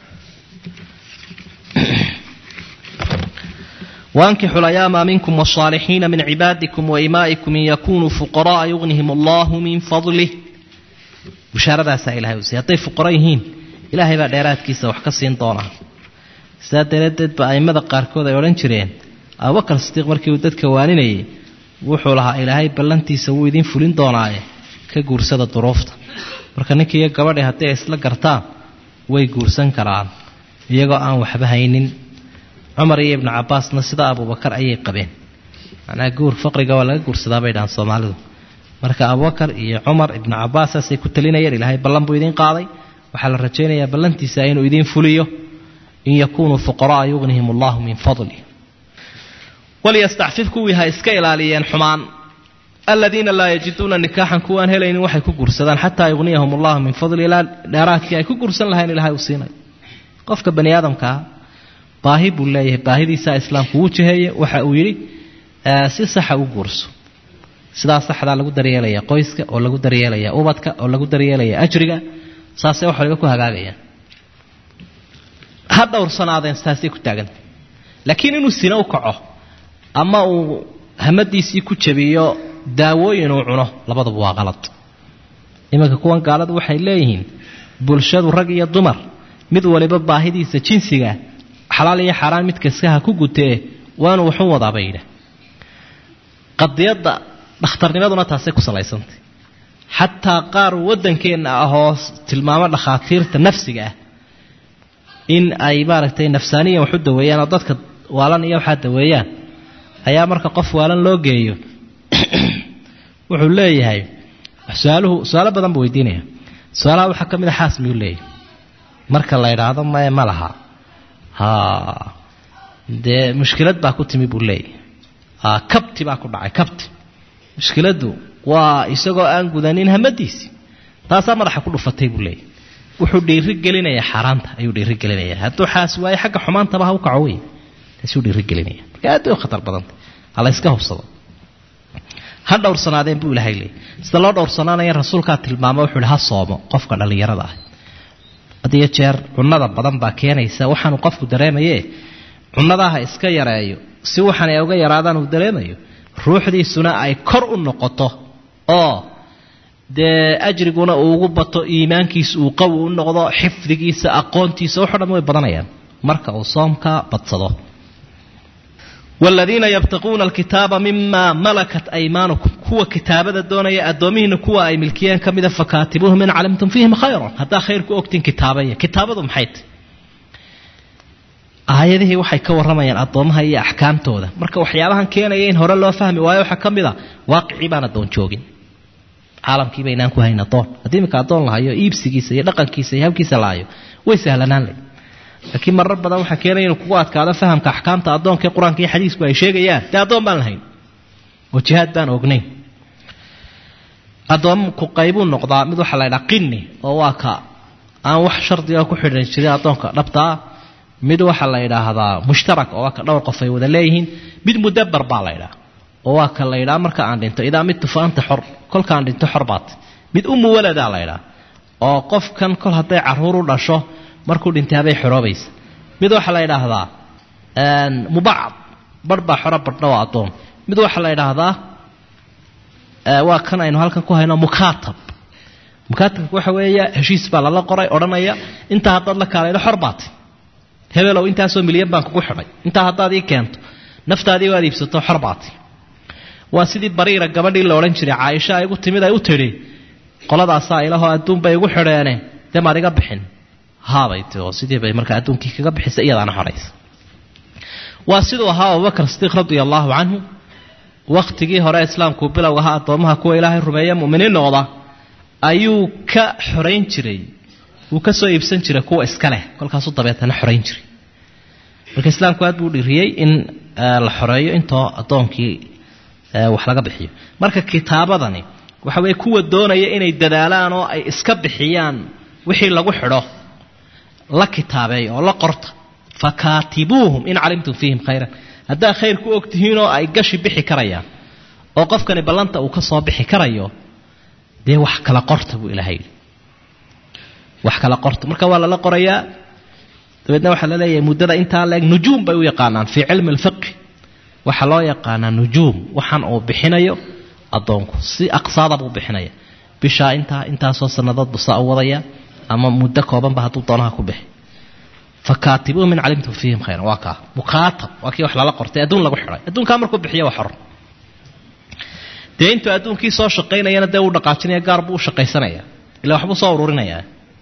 وأنكحوا الأيام منكم والصالحين من عبادكم وإمائكم إن يكونوا فقراء يغنهم الله من فضله بشارة إلهي وسي هطي فقريهين إلهي بعد إراد كيسا وحكسين طونا سيادة ردد بأئمة قاركوذا يولن جرين أبو بكر الصديق مركي ودد كوانيني wuxuu lahaa ilaahay ballantiisa wuu idiin fulin doonaaye ka guursada duruufta marka ninkii iyo gabadhii haddii ay isla gartaan way guursan karaan iyagoo aan waxba haynin cumar iyo ibnu cabaasna sida abubakar ayay qabeen macnaha guur faqriga waa laga guursadaa bay dhahaan soomaalidu marka abubakar iyo cumar ibnu cabaas saasay ku talinayeen ilaahay ballan buu idiin qaaday waxaa la rajaynayaa ballantiisa inuu idiin fuliyo in yakunuu fuqara'a yugnihim allahu min fadli walyastacfif kuwii ha iska ilaaliyeen xumaan aladiina laa yajiduuna nikaaxan kuwaan helaynin waxay ku gursadaan xataa yugniyahum allahu min fadli ilaa dheeraadkii ay ku gursan lahayn ilahay uu siinay qofka bani aadamkaa baahi buu leeyahay baahidiisaa islaamku uu jiheeye waxa uu yidhi si saxa u guurso sidaa saxdaa lagu daryeelaya qoyska oo lagu daryeelaya ubadka oo lagu daryeelaya ajriga saasay wax waliba ku hagaagayaan ha dhowrsanaadeen saasay ku taaganta laakiin inuu sina u kaco ama uu hamadiisii ku jabiyo daawooyin uu cuno labaduba waa qalad iminka kuwan gaaladu waxay leeyihiin bulshadu rag iyo dumar mid waliba baahidiisa jinsiga xalaal iyo xaaraan mid kaskaha ku gutee waanu waxu wadaabay yidha qadiyadda dhakhtarnimaduna taasay ku salaysantay xataa qaar waddankeenna ahoo tilmaamo dhakhaatiirta nafsiga ah in ay maaragtay nafsaaniyan waxu daweeyaan oo dadka waalan iyo waxaa daweeyaan ayaa marka qof waalan loo geeyo wuxuu leeyahay su-aaluhu su-aalo badan buu weydiinaya su-aalaha waxaa ka mid a xaas miyuu leeyahay marka la idhaahdo maye ma laha ha dee mushkilad baa ku timi buu leeyahay kabti baa ku dhacay kabti mushkiladdu waa isagoo aan gudanin hamadiisi taasaa madaxa ku dhufatay buu leeyahy wuxuu dhiiri gelinayaa xaaraanta ayuu dhiiri gelinaya hadduu xaas waayo xagga xumaantaba ha u kaco wey taasuu dhiiri gelinaya marka aad bay u khatar badanta hala iska hubsado ha dhowrsanaadeen buu ilahay leeyay sida loo dhowrsanaanaya rasuulkaa tilmaamo wuxuu ihi ha soomo qofka dhallinyarada ah had iyo jeer cunnada badan baa keenaysa waxaanu qofku dareemaye cunnadaa ha iska yareeyo si waxan ay uga yaraadaan uu dareemayo ruuxdiisuna ay kor u noqoto oo dee ajriguna uu ugu bato iimaankiisa uu qawi u noqdo xifdigiisa aqoontiisa waxo dhan way badanayaan marka uu soomka badsado wladiina yabtaquuna alkitaaba mima malakat aymaanukum kuwa kitaabada doonaya addoomihiina kuwa ay milkiyeen ka mida fakaatibuuhum in calimtum fiihim khayran haddaa khayr ku ogtiin kitaabaya kitaabadu maxay tahy aayadihii waxay ka warramayaan addoomaha iyo axkaamtooda marka waxyaabahan keenaya in hore loo fahmi waayo waxaa ka mid a waaqicii baan addoon joogin caalamkii baynaan ku hayn addoon haddii iminka addoon lahayo iibsigiisa iyo dhaqankiisa iyo habkiisa lahayo way sahlanaan leh laakiin marar badan waxaa keenaya inuu kugu adkaado fahamka axkaamta addoonka ee qur-aanka iyo xadiisku ay sheegayaan dee addoon baan lahayn oo jihaad baan ognayn addoomku qaybuu noqdaa mid waxaa la ydhaha qini oo waa ka aan wax shardiga ku xidhan jirin addoonka dhabtaa mid waxaa la yidhaahdaa mushtarak oo waa ka dhowr qof ay wada leeyihiin mid mudabar baa la ydhaha oo waa ka la ydhaha marka aan dhinto idaa midtu fa anta xor kolkaan dhinto xor baat mid umu waladaa la ydhaha oo qofkan kol hadday caruur u dhasho markuu dhintay habay xoroobaysa mid waxaa la yidhaahdaa mubacad barh baa xoro barhna waa addoon mid waxaa la yidhaahdaa waa kan aynu halkan ku hayno mukaatab mukaatabka waxa weeya heshiis baa lala qoray odhanaya intaa haddaad la kaalaydo xor baatay hebelow intaasoo milyan baan kugu xidhay intaa haddaad ii keento naftaadii waad iibsato xor baatay waa sidii bariira gabadhii la odhan jiray caaisha ay gu timid ay u tidhi qoladaasaa ilahoo adduun bay igu xidheene dee maad iga bixin haabay ti oo sidii bay markaa adduunkii kaga bixisay iyadaana xoraysa waa siduu ahaa abubakar sidiiq radia allaahu canhu wakhtigii hore islaamku bilowga ahaa addoomaha kuwa ilaahay rumeeya muminiin noqda ayuu ka xorayn jiray wuu ka soo iibsan jiray kuwa iska leh kolkaasuu dabeetana xorayn jiray marka islaamku aad buu dhiriyey in la xoreeyo intoo addoonkii wax laga bixiyo marka kitaabadani waxa weeye kuwa doonaya inay dadaalaan oo ay iska bixiyaan wixii lagu xidho la kitaabeeya oo la qorta fakaatibuuhum in calimtum fiihim khayran haddaa khayr ku og tihiinoo ay gashi bixi karayaan oo qofkani ballanta uu ka soo bixi karayo dee wax kala qorta buu ilaahay yidhi wax kala qorta marka waa lala qorayaa dabeedna waxaa la leeyahay muddada intaa leeg nujuum bay u yaqaanaan fii cilmi alfiqi waxaa loo yaqaanaa nujuum waxaan uu bixinayo addoonku si aqsaada buu bixinaya bishaa intaa intaasoo sannadood buu saa u wadaya ama muddo koobanba hadduu doonaha ku bixi fakaatibuuhum in calimtum fiihim khayran waa kaa mukaatab waa kii wax lala qortay adduun lagu xidhay adduunkaa markuu bixiyo waa xor dee intuu adduunkii soo shaqaynayana dee uu dhaqaajinaya gaar buu u shaqaysanaya ila waxbuu soo ururinaya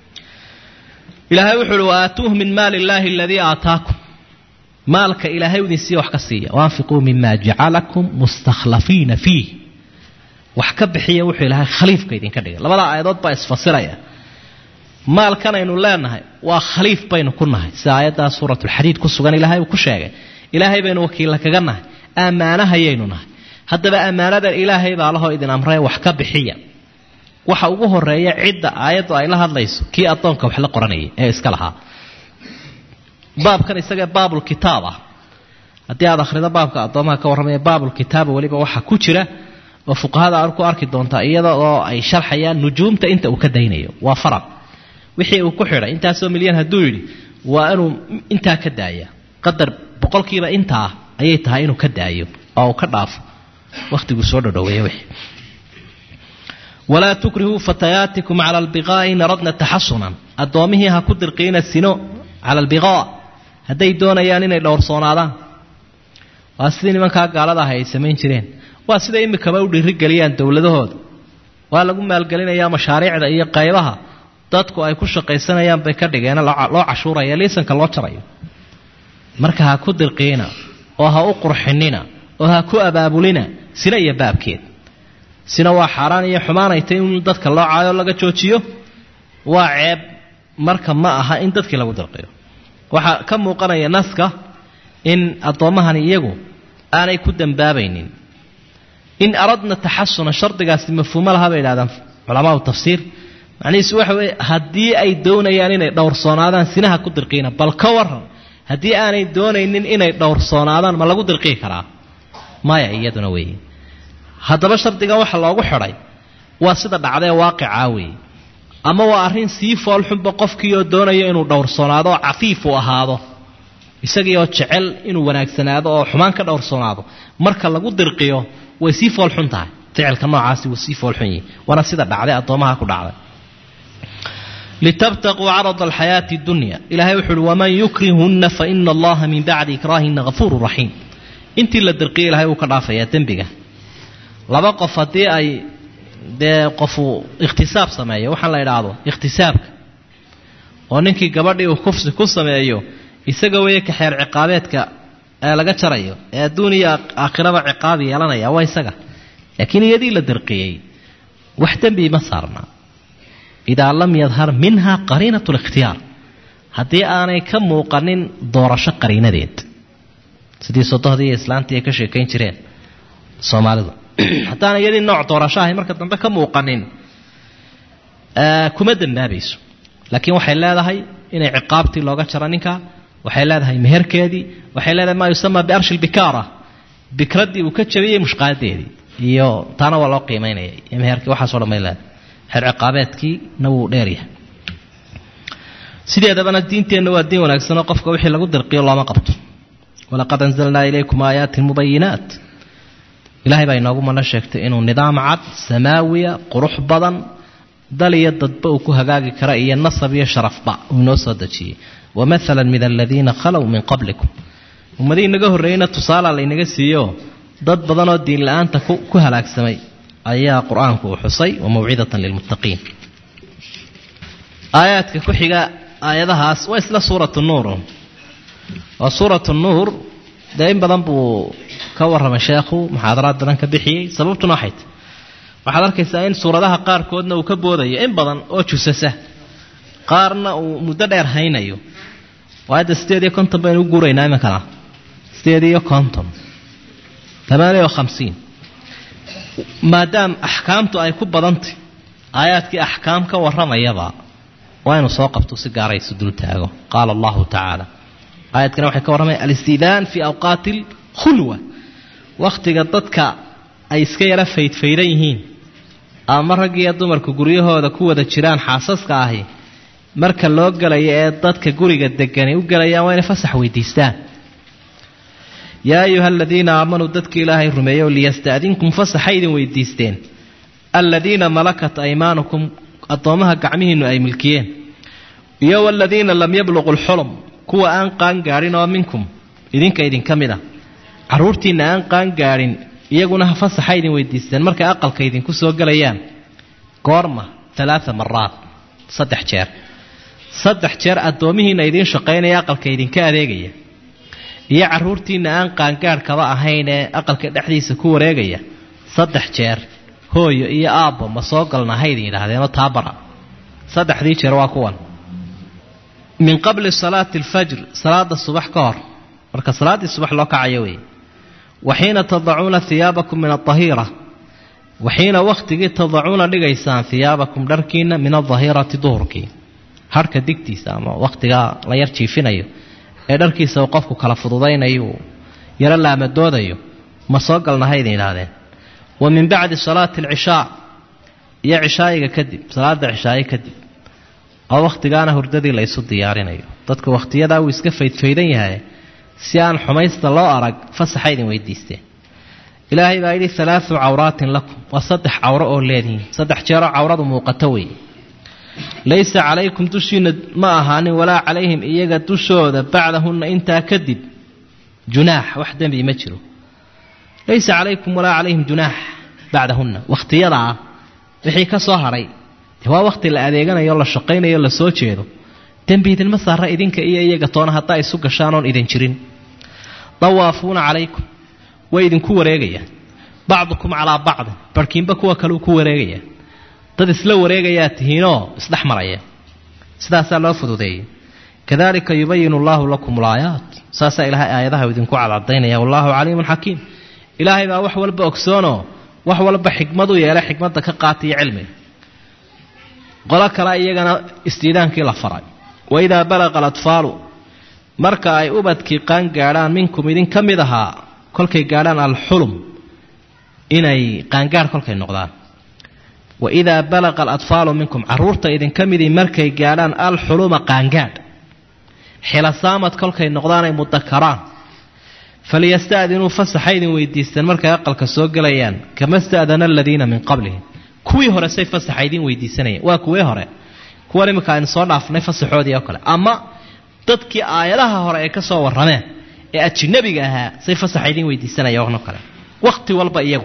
ilaahay wuxu uhi waaatuuh min maali illaahi aladii aataakum maalka ilaahay idin siiya wax ka siiya waanfiquu mima jacalakum mustakhlafiina fiih wax ka bixiya wuxuu ilaahay khaliifka idinka dhigay labada aayadood baa isfasiraya maalkan aynu leenahay waa khaliif baynu ku nahay sida aayaddaa suuratulxadiid ku sugan ilaahay uu ku sheegay ilaahay baynu wakiilla kaga nahay ammaanahayaynu nahay haddaba ammaanadan ilaahay baa lahoo idin amree wax ka bixiya waxa ugu horeeya cidda aayaddu ay la hadlayso kii addoonka wax la qoranayay ee iska lahaa baabkan isagee baabulkitaab ah haddii aad akhrido baabka addoomaha ka warramaya baabulkitaaba weliba waxaa ku jira oo fuqahada aad ku arki doontaa iyada oo ay sharxayaan nujuumta inta uu ka daynayo waa farad wixii uu ku xidhay intaasoo milyan hadduu yidhi waa inuu intaa ka daaya qadar boqolkiiba intaa ayay tahay inuu ka daayo oo uu ka dhaafo wakhtiguu soo dhodhoweeya wixii walaa tukrihuu fatayaatikum cala albiqaa'i in aradna taxasunan addoommihii ha ku dirqiina sino cala albiqaa hadday doonayaan inay dhowrsoonaadaan waa sidii nimankaa gaalada ahay ay samayn jireen waa sida imikaba u dhiirigeliyaan dowladahooda waa lagu maalgelinayaa mashaariicda iyo qaybaha dadku ay ku shaqaysanayaan bay ka dhigeen loo cashuuraya liisanka loo jarayo marka ha ku dirqiina oo ha u qurxinina oo ha ku abaabulina sina iyo baabkeed sina waa xaaraan iyo xumaanayta in dadka loo caayo laga joojiyo waa ceeb marka ma aha in dadkii lagu dirqiyo waxaa ka muuqanaya naska in addoommahani iyagu aanay ku dambaabaynin in aradna taxasuna shardigaasi mafhuumo laha bay idhahdaan culamaau tafsiir macnihiisu waxa weeye haddii ay doonayaan inay dhowrsoonaadaan sinaha ku dirqiina bal ka waran haddii aanay doonaynin inay dhowrsoonaadaan ma lagu dirqii karaa maya iyaduna weeye haddaba shardigan waxa loogu xidhay waa sida dhacdee waaqicaa weeye ama waa arrin sii foolxunba qofkiioo doonaya inuu dhowrsoonaado oo cafiif u ahaado isagiioo jecel inuu wanaagsanaado oo xumaan ka dhowrsoonaado marka lagu dirqiyo way sii foolxun tahay ficilka noocaasi wuu sii foolxun yihi waana sida dhacday addoomaha ku dhacday litabtaquu carada alxayaati dunya ilahay wuxu uhi waman yukrihunna faina allaha min bacdi ikraahina hafuuru raxiim intii la dirqiya ilahay wuu ka dhaafayaa dembiga laba qof haddii ay dee qofu ikhtisaab sameeyo waxaan la idhaahdo ikhtisaabka oo ninkii gabadhii uu kufsi ku sameeyo isaga weeye ka xeer ciqaabeedka ee laga jarayo ee adduun iyo aakhiraba ciqaab yeelanaya waa isaga laakiin iyadii la dirqiyey wax dembi ma saarna idaa lam yadhar minha qariinat likhtiyaar haddii aanay ka muuqanin doorasho qariinadeed sidii sodohdii iyo islaantii ay ka sheekayn jireen soomaalidu haddaana iyadii nooc doorasho ahay marka dambe ka muuqanin kuma dambaabayso laakiin waxay leedahay inay ciqaabtii looga jaro ninka waxay leedahay meherkeedii waxay leedahay maa yusama biarshi lbikaara bikraddii uu ka jabiyey mushqaaladeedii iyo taana waa loo qiimaynaya iyo meherkii waxaaso dhan bay leedahay xeer ciqaabeedkiina wuu dheeryahay sideedabana diinteenna waa diin wanaagsanoo qofka wixii lagu dirqiyo looma qabto walaqad anzalnaa ilaykum aayaatin mubayinaat ilahay baa inoogu mana sheegtay inuu nidaam cad samaawiya qurux badan dal iyo dadba uu ku hagaagi kara iyo nasab iyo sharafba uu inoo soo dejiyey wamaala min aladiina khalow min qablikum ummadihii inaga horreeyeyna tusaalaa laynaga siiyo dad badanoo diin la-aanta ku halaagsamay ayaa qur-aanku uu xusay wa mawcidatan lilmuttaqiin aayaadka ku xiga aayadahaas waa isla suuratu nuur waa suuratu nuur dee in badan buu ka warramay sheekhu muxaadaraad badan ka bixiyey sababtuna waxay tahy waxaad arkaysaa in suuradaha qaarkoodna uu ka boodayo in badan oo jusasa qaarna uu muddo dheer haynayo waayadda sideed iyo konton baynu u guuraynaa iminkana sideed iyo konton tamaaniya o khamsiin maadaam axkaamtu ay ku badantay aayaadkii axkaam ka warramayaba waa inuu soo qabto si gaara isu dul taago qaala allahu tacaala aayadkana waxay ka warramaya alistidaan fii awqaati alkhulwa wakhtiga dadka ay iska yara faydfaydan yihiin ama rag iyo dumarku guryahooda ku wada jiraan xaasaska ahi marka loo gelayo ee dadka guriga degani u gelayaan waa inay fasax weydiistaan yaa ayuha aladiina aamanuu dadka ilaahay rumeeyo liyasta'dinkum fasaxa idin weydiisteen aladiina malakat aymaanukum addoommaha gacmihiinnu ay milkiyeen iyo waladiina lam yabluqu lxulum kuwa aan qaan gaadhin oo minkum idinka idinka mid a carruurtiinna aan qaan gaadhin iyaguna ha fasaxa idin weydiisteen markay aqalka idinku soo gelayaan goorma alaaa maraad saddex jeer saddex jeer addoomihiinna idiin shaqaynaya aqalka idinka adeegaya iyo carruurtiinna aan qaangaadhkaba ahayn ee aqalka dhexdiisa ku wareegaya saddex jeer hooyo iyo aabbo ma soo galna haydin yidhaahdeenoo taabara saddexdii jeer waa kuwan min qabli salaati alfajr salaada subax ka hor marka salaaddii subax loo kacayo weeye waxiina tadacuuna hiyaabakum min adahiira waxiina wakhtigii tadacuuna dhigaysaan hiyaabakum dharkiina min adahirati duhurkii harhka digtiisa ama wakhtigaa la yar jiifinayo ee dharkiisa uu qofku kala fududaynayo uu yaro laamadoodayo ma soo galna haydin yidhaahdeen wa min bacdi salaati alcishaa iyo cishaayiga kadib salaada cishaaye kadib oo wakhtigaana hurdadii la ysu diyaarinayo dadka wakhtiyadaa wuu iska faydfaydan yahay si aan xumaysta loo arag fasaxa idin weydiisteen ilaahay baa yidhi alaau cawraatin lakum waa saddex cawro oo leedihiin saddex jeeroo cawradu muuqato weeye laysa calaykum dushiina ma ahaanin walaa calayhim iyaga dushooda bacdahunna intaa kadib junaax wax dembi ma jiro laysa calaykum walaa calayhim junaax bacdahunna wakhtiyadaa wixii ka soo hadhay de waa wakhti la adeeganayo la shaqaynayo la soo jeedo dembi idinma saara idinka iyo iyaga toona haddaa isu gashaan oon idin jirin dawaafuuna calaykum way idinku wareegayaan bacdukum calaa bacdin barhkiinba kuwa kaleu ku wareegayaan dad isla wareegayaa tihiinoo isdhex maraya sidaasaa loo fududeeyey kadalika yubayinu allaahu lakum alaayaat saasaa ilaahay aayadaha idinku cadcadaynaya wallaahu caliimun xakiim ilaahay baa wax walba ogsoonoo wax walba xikmadu yeelay xikmadda ka qaatiyo cilmiga qolo kale iyagana istiidaankii la faray waidaa balaqa alatfaalu marka ay ubadkii qaan gaadhaan minkum idin ka mid ahaa kolkay gaadhaan alxulum inay qaangaadh kolkay noqdaan waidaa balaqa alatfaalu minkum caruurta idinka midii markay gaadhaan alxuluma qaangaadh xilasaamad kolkay noqdaan ay mudakaraan faliyasta'dinuu fasaxa idin weydiistaan markay aqalka soo gelayaan kama sta'dana aladiina min qablihim kuwii hore say fasaxa idin weydiisanayeen waa kuwii hore kuwan iminka aynu soo dhaafnay fasaxoodii oo kale ama dadkii aayadaha hore ay ka soo warrameen ee ajinabiga ahaa say fasaxa idin weydiisanayaan oo kale wakhti walba iyagu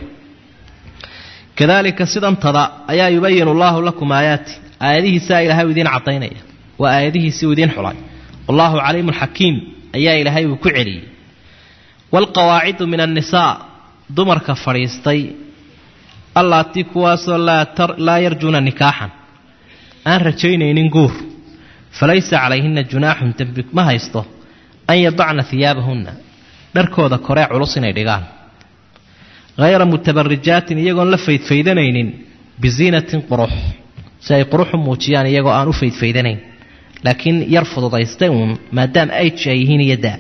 kadalika sidantada ayaa yubayinu allaahu lakum aayaati aayadihiisaa ilaahay u idiin cadaynaya waa aayadihiisii u idiin xulay wallaahu caliimun xakiim ayaa ilaahay uu ku celiyey waalqawaacidu min annisaa dumarka fadhiistay allaatii kuwaasoo laa yarjuuna nikaaxan aan rajaynaynin guur falaysa calayhina junaaxun dembi ma haysto an yadacna hiyaabahunna dharkooda koree culus inay dhigaan hayra mutabarijaatin iyagoon la faydfaydanaynin biziinatin qurux si ay quruxu muujiyaan iyagoo aan u faydfaydanayn laakiin yar fududaystay uun maadaama ayj ay yihiin iyo daa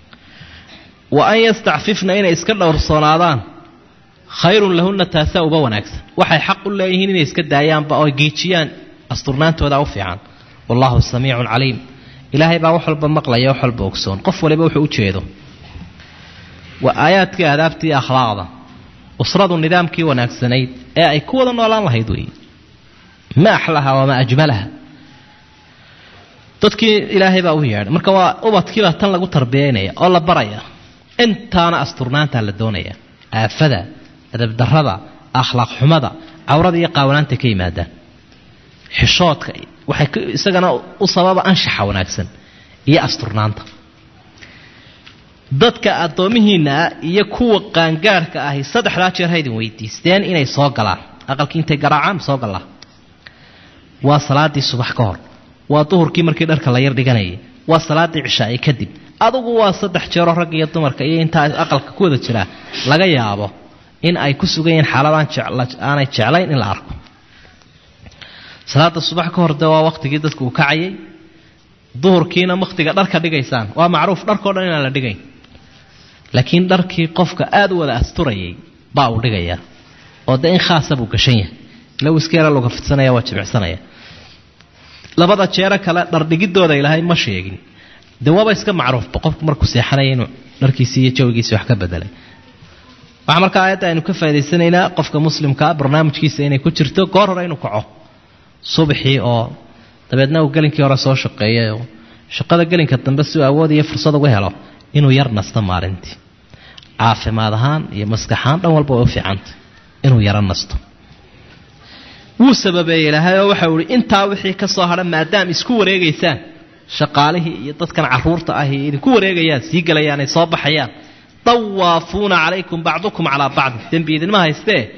wa an yastacfifna inay iska dhowrsoonaadaan khayrun lahunna taasaa uba wanaagsan waxay xaq u leeyihiin inay iska daayaanba oo geejiyaan asturnaantooda u fiican wallahu samiicun caliim ilaahay baa wax walba maqlaya wax walba ogsoon qof waliba wuxuu u jeedo waa aayaadkii aadaabtii akhlaaqda usradu nidaamkii wanaagsanayd ee ay ku wada noolaan lahayd weeye ma axlaha wamaa ajmalaha dadkii ilaahay baa u yeedhay marka waa ubadkiibaa tan lagu tarbiyaynaya oo la baraya intaana asturnaantaa la doonaya aafada adabdarada akhlaaq xumada cawrada iyo qaawanaanta ka yimaadaan xishoodka waxay isagana u sababa anshaxa wanaagsan iyo asturnaanta dadka addoomihiinna ah iyo kuwa qaangaarhka ahi saddexdaa jeer haydin weydiisteen inay soo galaan aqalkii intay garaacaan soo gallaa waa salaadii subax ka hor waa duhurkii markii dharka la yar dhiganayay waa salaadii cishaa'i kadib adugu waa saddex jeeroo rag iyo dumarka iyo intaa aqalka ku wada jiraa laga yaabo in ay ku sugan yihiin xaaladaan aanay jeclayn in la arko salaada subax ka hor de waa wakhtigii dadku uu kacayay duhurkiina wakhtiga dharka dhigaysaan waa macruuf dharkao dhan inaan la dhigayn laakiin dharkii qofka aada u wada asturayay baa uu dhigayaa oo de in khaasa buu gashan yahay ilaw iska yara luga fidsanaya waa jimicsanaya labada jeero kale dhardhigidooda ilaahay ma sheegin de waaba iska macruufba qofku markuu seexanaya inuu dharkiisii iyo jawigiisi wax ka bedelay waxaa markaa aayadda aynu ka faa'idaysanaynaa qofka muslimkaa barnaamijkiisa inay ku jirto goor hore inuu kaco subaxii oo dabeedna uu gelinkii hore soo shaqeeyay oo shaqada gelinka dambe si uu awood iyo fursad uga helo inuu yar nasto maalintii caafimaad ahaan iyo maskaxahaan dhan walba way u fiicantay inuu yaro nasto wuu sababeeyey ilaahay oo waxau ihi intaa wixii ka soo hadha maadaama isku wareegaysaan shaqaalihii iyo dadkan caruurta ahi idinku wareegayaan sii gelayaan ay soo baxayaan dawaafuuna calaykum bacdukum calaa bacdin dembi idinma haystee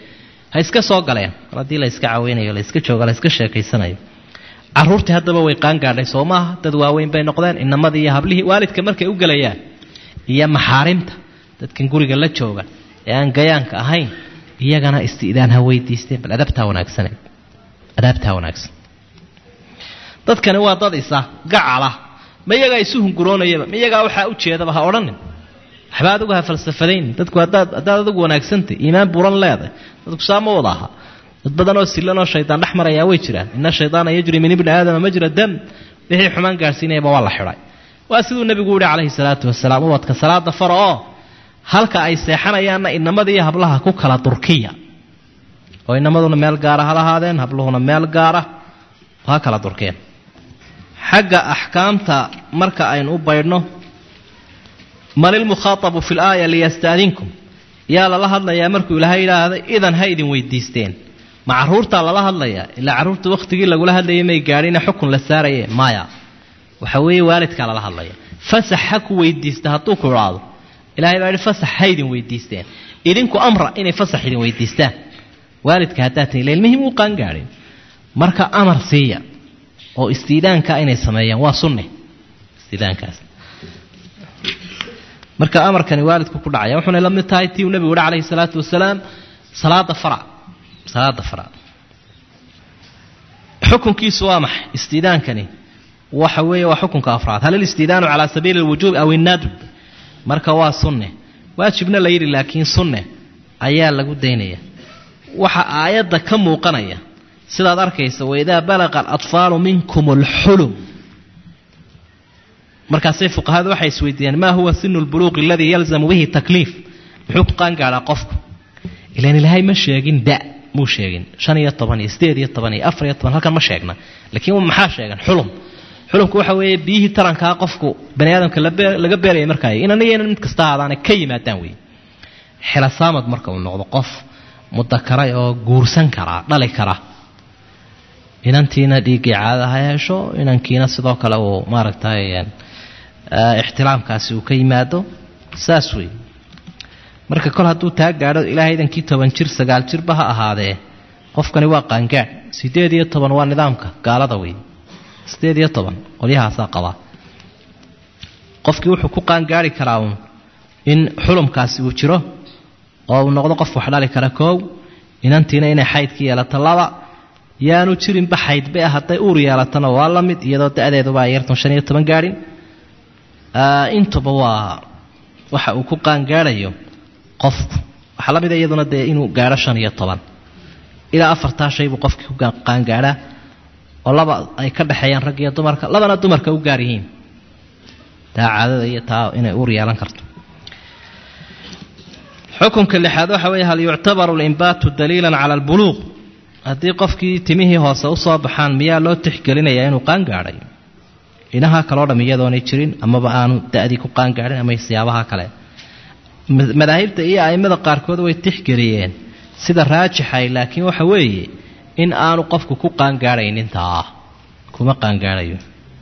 ha iska soo galeen mar haddii la iska caweynayo la iska jooga la iska sheekaysanayo caruurtii haddaba way qaangaadhay soo maaha dad waaweyn bay noqdeen inamadii iyo hablihii waalidka markay u gelayaan iyo maxaarimta dadkan guriga la jooga ee aan gayaanka ahayn iyagana isti'daan ha weydiisteen bal adabtaa wanaagsaneed adaabtaa wanaagsan dadkani waa dad isa gacala ma iyagaa isu hunguroonayaba ma iyagaa waxaa u jeedaba ha odhanin waxba adigu ha falsafadaynin dadku haddaad haddaad adigu wanaagsantay iimaan buuran leedahay dadku saa ma wada aha dad badanoo sillanoo shaydaan dhex marayaa way jiraan ina shaydaana yajri min ibni aadama majra dam wixii xumaan gaadhsiinayaba waa la xidhay waa siduu nebigu yihi calayhi salaatu wasalaam ubadka salaada fara oo halka ay seexanayaanna inamada iyo hablaha ku kala durkiya oo inamaduna meel gaara ha lahaadeen habluhuna meel gaara ha kala durkeen xagga axkaamta marka aynu u baydhno man ilmukhaatabu fi laaya liyastaadinkum yaa lala hadlayaa markuu ilaahay yidhaahday idan ha idin weydiisteen ma caruurtaa lala hadlayaa ilaa carruurta wakhtigii lagula hadlayay may gaadhina xukun la saaraye maya waxa weeye waalidkaa lala hadlaya fasax ha ku weydiista hadduu ku idhaado ilahay baa yihi fasax ha idin weydiisteen idinku amra inay fasax idin weydiistaan waalidka haddaad tihi ilmihii muu qaangaadhin marka amar siiya oo istiidaanka inay sameeyaan waa sunne istiidaankaas marka amarkani waalidku ku dhacaya wuxuuna la mid tahay tii uu nebigu yihi calayhi salaatu wasalaam salaada farac salaada farac xukunkiisu waa maxay istiidaankani waxa weeye waa xukunka afraad hal ilistiidaanu calaa sabiili alwujuub aw innadb marka waa sunne waajibna la yidhi laakiin sunne ayaa lagu daynaya waxa aayadda ka muuqanaya sidaad arkaysa waidaa balaqa alatfaalu minkum alxulum markaasay fuqahadu waxay isweydiiyeen maa huwa sinu lbuluuqi aladii yalzamu bihi takliif muxuu ku qaangaadhaa qofku ilan ilaahay ma sheegin da muu sheegin shan iyo toban iyo sideed iyo toban iyo afar iyo toban halkan ma sheegna laakiin maxaa sheegan xulum xulumku waxa weeye biyihii tarankaa qofku bani aadamka laga beeraya markaay inan iyo inan mid kasta ahaadaana ka yimaadaan wey xilasaamad marka uu noqdo qof mudakaray oo guursan karaa dhali kara inantiina dhiiggii caadada ha hesho inankiina sidoo kale uu maaragtay ixtiraamkaasi uu ka yimaado saas wey marka kol hadduu taa gaadho ilaahay idankii toban jir sagaal jirba ha ahaadee qofkani waa qaangaadh sideed iyo toban waa nidaamka gaalada wey sideed iyo toban qolyahaasaa qabaa qofkii wuxuu ku qaangaari karaa uun in xulumkaasi uu jiro oo uu noqdo qof wax dhali kara koow inantiina inay xaydka yeelato laba yaanu jirinba xaydbe ah hadday uur yeelatana waa la mid iyadoo da-deeduba ay yartan shan iyo toban gaadhin intuba waa waxa uu ku qaangaadhayo qofku waxaa la mida iyaduna dee inuu gaadho shan iyo toban ilaa afartaa shay buu qofkii ku qaangaadhaa oo laba ay ka dhexeeyaan rag iyo dumarka labana dumarka u gaar yihiin taa caadada iyo taa inay uur yeelan karto xukunka lixaad waxa weeye hal yuctabaru alimbaatu daliilan cala albuluuq haddii qofkii timihii hoose usoo baxaan miyaa loo tixgelinayaa inuu qaangaadhay inaha kaloo dham iyadoonay jirin amaba aanu da-dii ku qaangaadhin ama siyaabaha kale madaahibta iyo a'immada qaarkood way tixgeliyeen sida raajixay laakiin waxa weeye in aanu qofku ku qaangaadhaynintaa kuma qaangaadhayo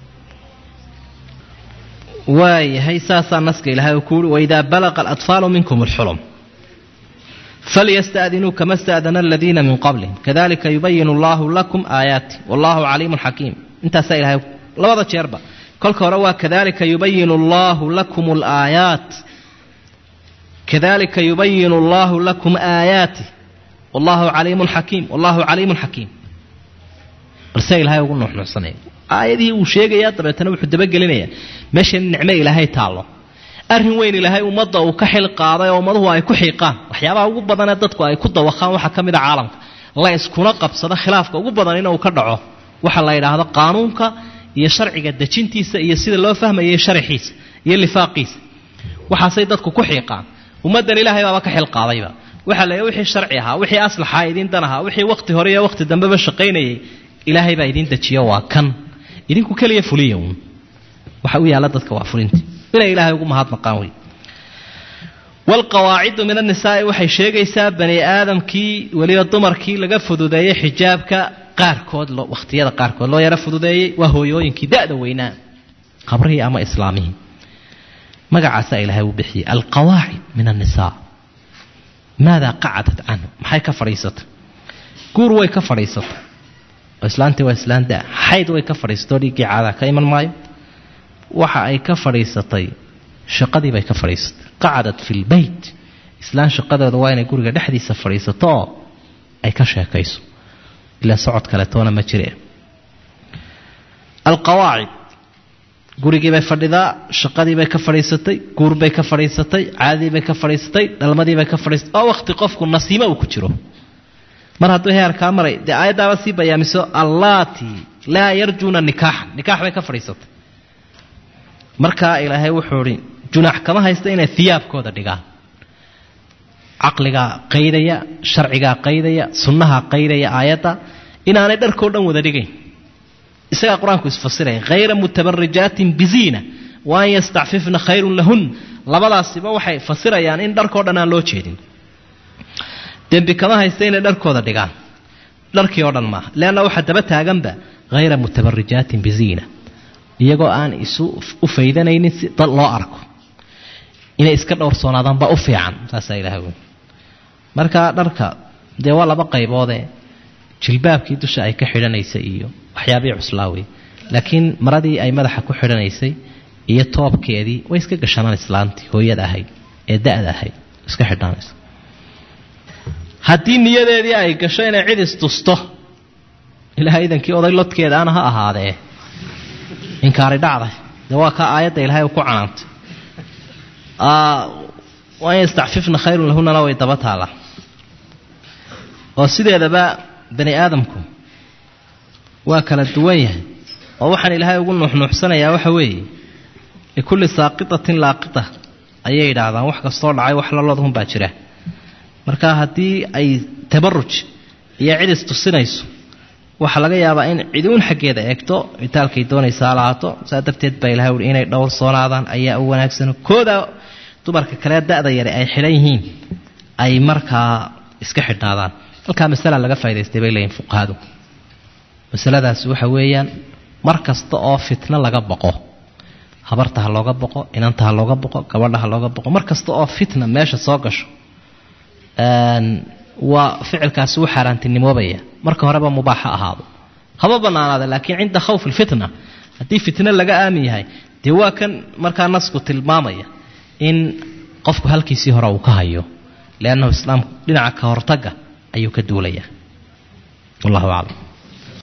waayahay saasaa naska ilaahay uu ku uhi waidaa balaqa alatfaalu minkum alxulum falyasta'dinuu kama sta'dana aladiina min qablihim kadalika yubayinu allahu lakum aayaati wallahu caliimun xakiim intaasaa ilahay labada jeerba kolka hore waa kadalika yubayinu allahu lakum alaayaat kadalika yubayinu allahu lakum aayaati wallahu caliimun xakiim wallahu caliimun xakiim balse ilahay ugu nuuxnuuxsanaya aayadihii uu sheegayaa dabeetana wuxuu dabagelinayaa meesha nicmo ilaahay taallo arrin weyn ilaahay ummadda uu ka xil qaaday oo ummaduhu ay ku xiiqaan waxyaabaha ugu badanee dadku ay ku dawaqaan waxaa ka mid a caalamka la iskuna qabsado khilaafka ugu badan inuu ka dhaco waxa la yidhaahdo qaanuunka iyo sharciga dejintiisa iyo sida loo fahmayay sharaxiisa iyo lifaaqiisa waxaasay dadku ku xiiqaan ummaddan ilaahay baaba ka xil qaadayba waxaa la wixii sharci ahaa wixii aslaxaa idiin dan ahaa wixii waqti hore iyo waqti dambeba shaqaynayay ilaahay baa idiin dejiyo waa kan idinku keliya fuliya uun waxa u yaalla dadka waa fulinti inay ilaahay ugu mahadnaqaan wey waalqawaacidu min annisaa'i waxay sheegaysaa bani aadamkii weliba dumarkii laga fududeeyey xijaabka qaarkood wakhtiyada qaarkood loo yaro fududeeyey waa hooyooyinkii da-da weynaa qabrihii ama islaamihii magacaasaa ilaahay uu bixiyey alqawaacid min annisaa maadaa qacadat canhu maxay ka fadhiisatay guur way ka fadhiisatay oo islaantii waa islaan da xayd way ka fadhiisatay oo dhiiggii caadaa ka iman maayo waxa ay ka fadhiisatay shaqadii bay ka fadhiisatay qacadat fi lbeyt islaan shaqadeedu waa inay guriga dhexdiisa fadhiisato oo ay ka sheekayso ilaa socod kaletoona ma jire alqawaacid gurigii bay fadhidaa shaqadii bay ka fadhiisatay guur bay ka fadhiisatay caadadii bay ka fadhiisatay dhalmadii bay ka fadhiisatay oo wakhti qofku nasiimo uu ku jiro mar hadduu heerkaa maray dee aayaddaaba sii bayaamiso allaati laa yarjuuna nikaaxan nikaax bay ka fadhiisatay markaa ilaahay wuxuu idhi junaax kama haysta inay hiyaabkooda dhigaan caqligaa qaydaya sharcigaa qaydaya sunnahaa qaydaya aayadda inaanay dharkoo dhan wada dhigayn isagaa qur-aanku isfasiraya hayra mutabarijaatin biziina wa an yastacfifna khayrun lahun labadaasiba waxay fasirayaan in dharkoo dhan aan loo jeedin dembi kama haysta inay dharkooda dhigaan dharkii oo dhan maaha leanna waxaa daba taaganba hayra mutabarijaatin biziina iyagoo aan isu u faydanaynin si dad loo arko inay iska dhowrsoonaadaanba u fiican saasaa ilaha wey marka dharka dee waa laba qayboodee jilbaabkii dusha ay ka xidhanaysay iyo waxyaabihii cuslaawey laakiin maradii ay madaxa ku xidhanaysay iyo toobkeedii way iska gashanaan islaantii hooyada ahayd ee da-da ahayd iska xidhanaysa haddii niyadeedii ay gasho inay cid istusto ilahay idankii oday lodkeeda ana ha ahaadee inkaari dhacday dee waa kaa aayadda ilaahay ku canaantay waan yastacfifna khayrun lahunana way daba taala oo sideedaba bani aadamku waa kala duwan yahay oo waxaan ilaahay ugu nuuxnuuxsanayaa waxa weeye likulli saaqitatin laaqita ayay yidhaahdaan wax kastoo dhacay wax lalodhun baa jira marka haddii ay tabaruj iyo cid istusinayso waxaa laga yaabaa in ciduun xaggeeda eegto citaalkay doonaysaa lahaato saa darteed baa ilahay uhi inay dhowrsoonaadaan ayaa u wanaagsan kooda dumarka kale da-da yare ay xidhan yihiin ay markaa iska xidhnaadaan halkaa masala laga faa'idaystay bay leeyihin fuqahadu masaladaasi waxa weeyaan mar kasta oo fitno laga boqo habarta ha looga boqo inanta ha looga boqo gabadha ha looga boqo mar kasta oo fitna meesha soo gasho waa ficilkaasi u xaaraantinimoobaya marka horeba mubaax ha ahaado haba banaanaada laakiin cinda khawf lfitna haddii fitno laga aamin yahay dee waa kan markaa nasku tilmaamaya in qofku halkiisii hore uu ka hayo liannahu islaamku dhinaca ka hortaga ayuu ka duulaya wallahu aclam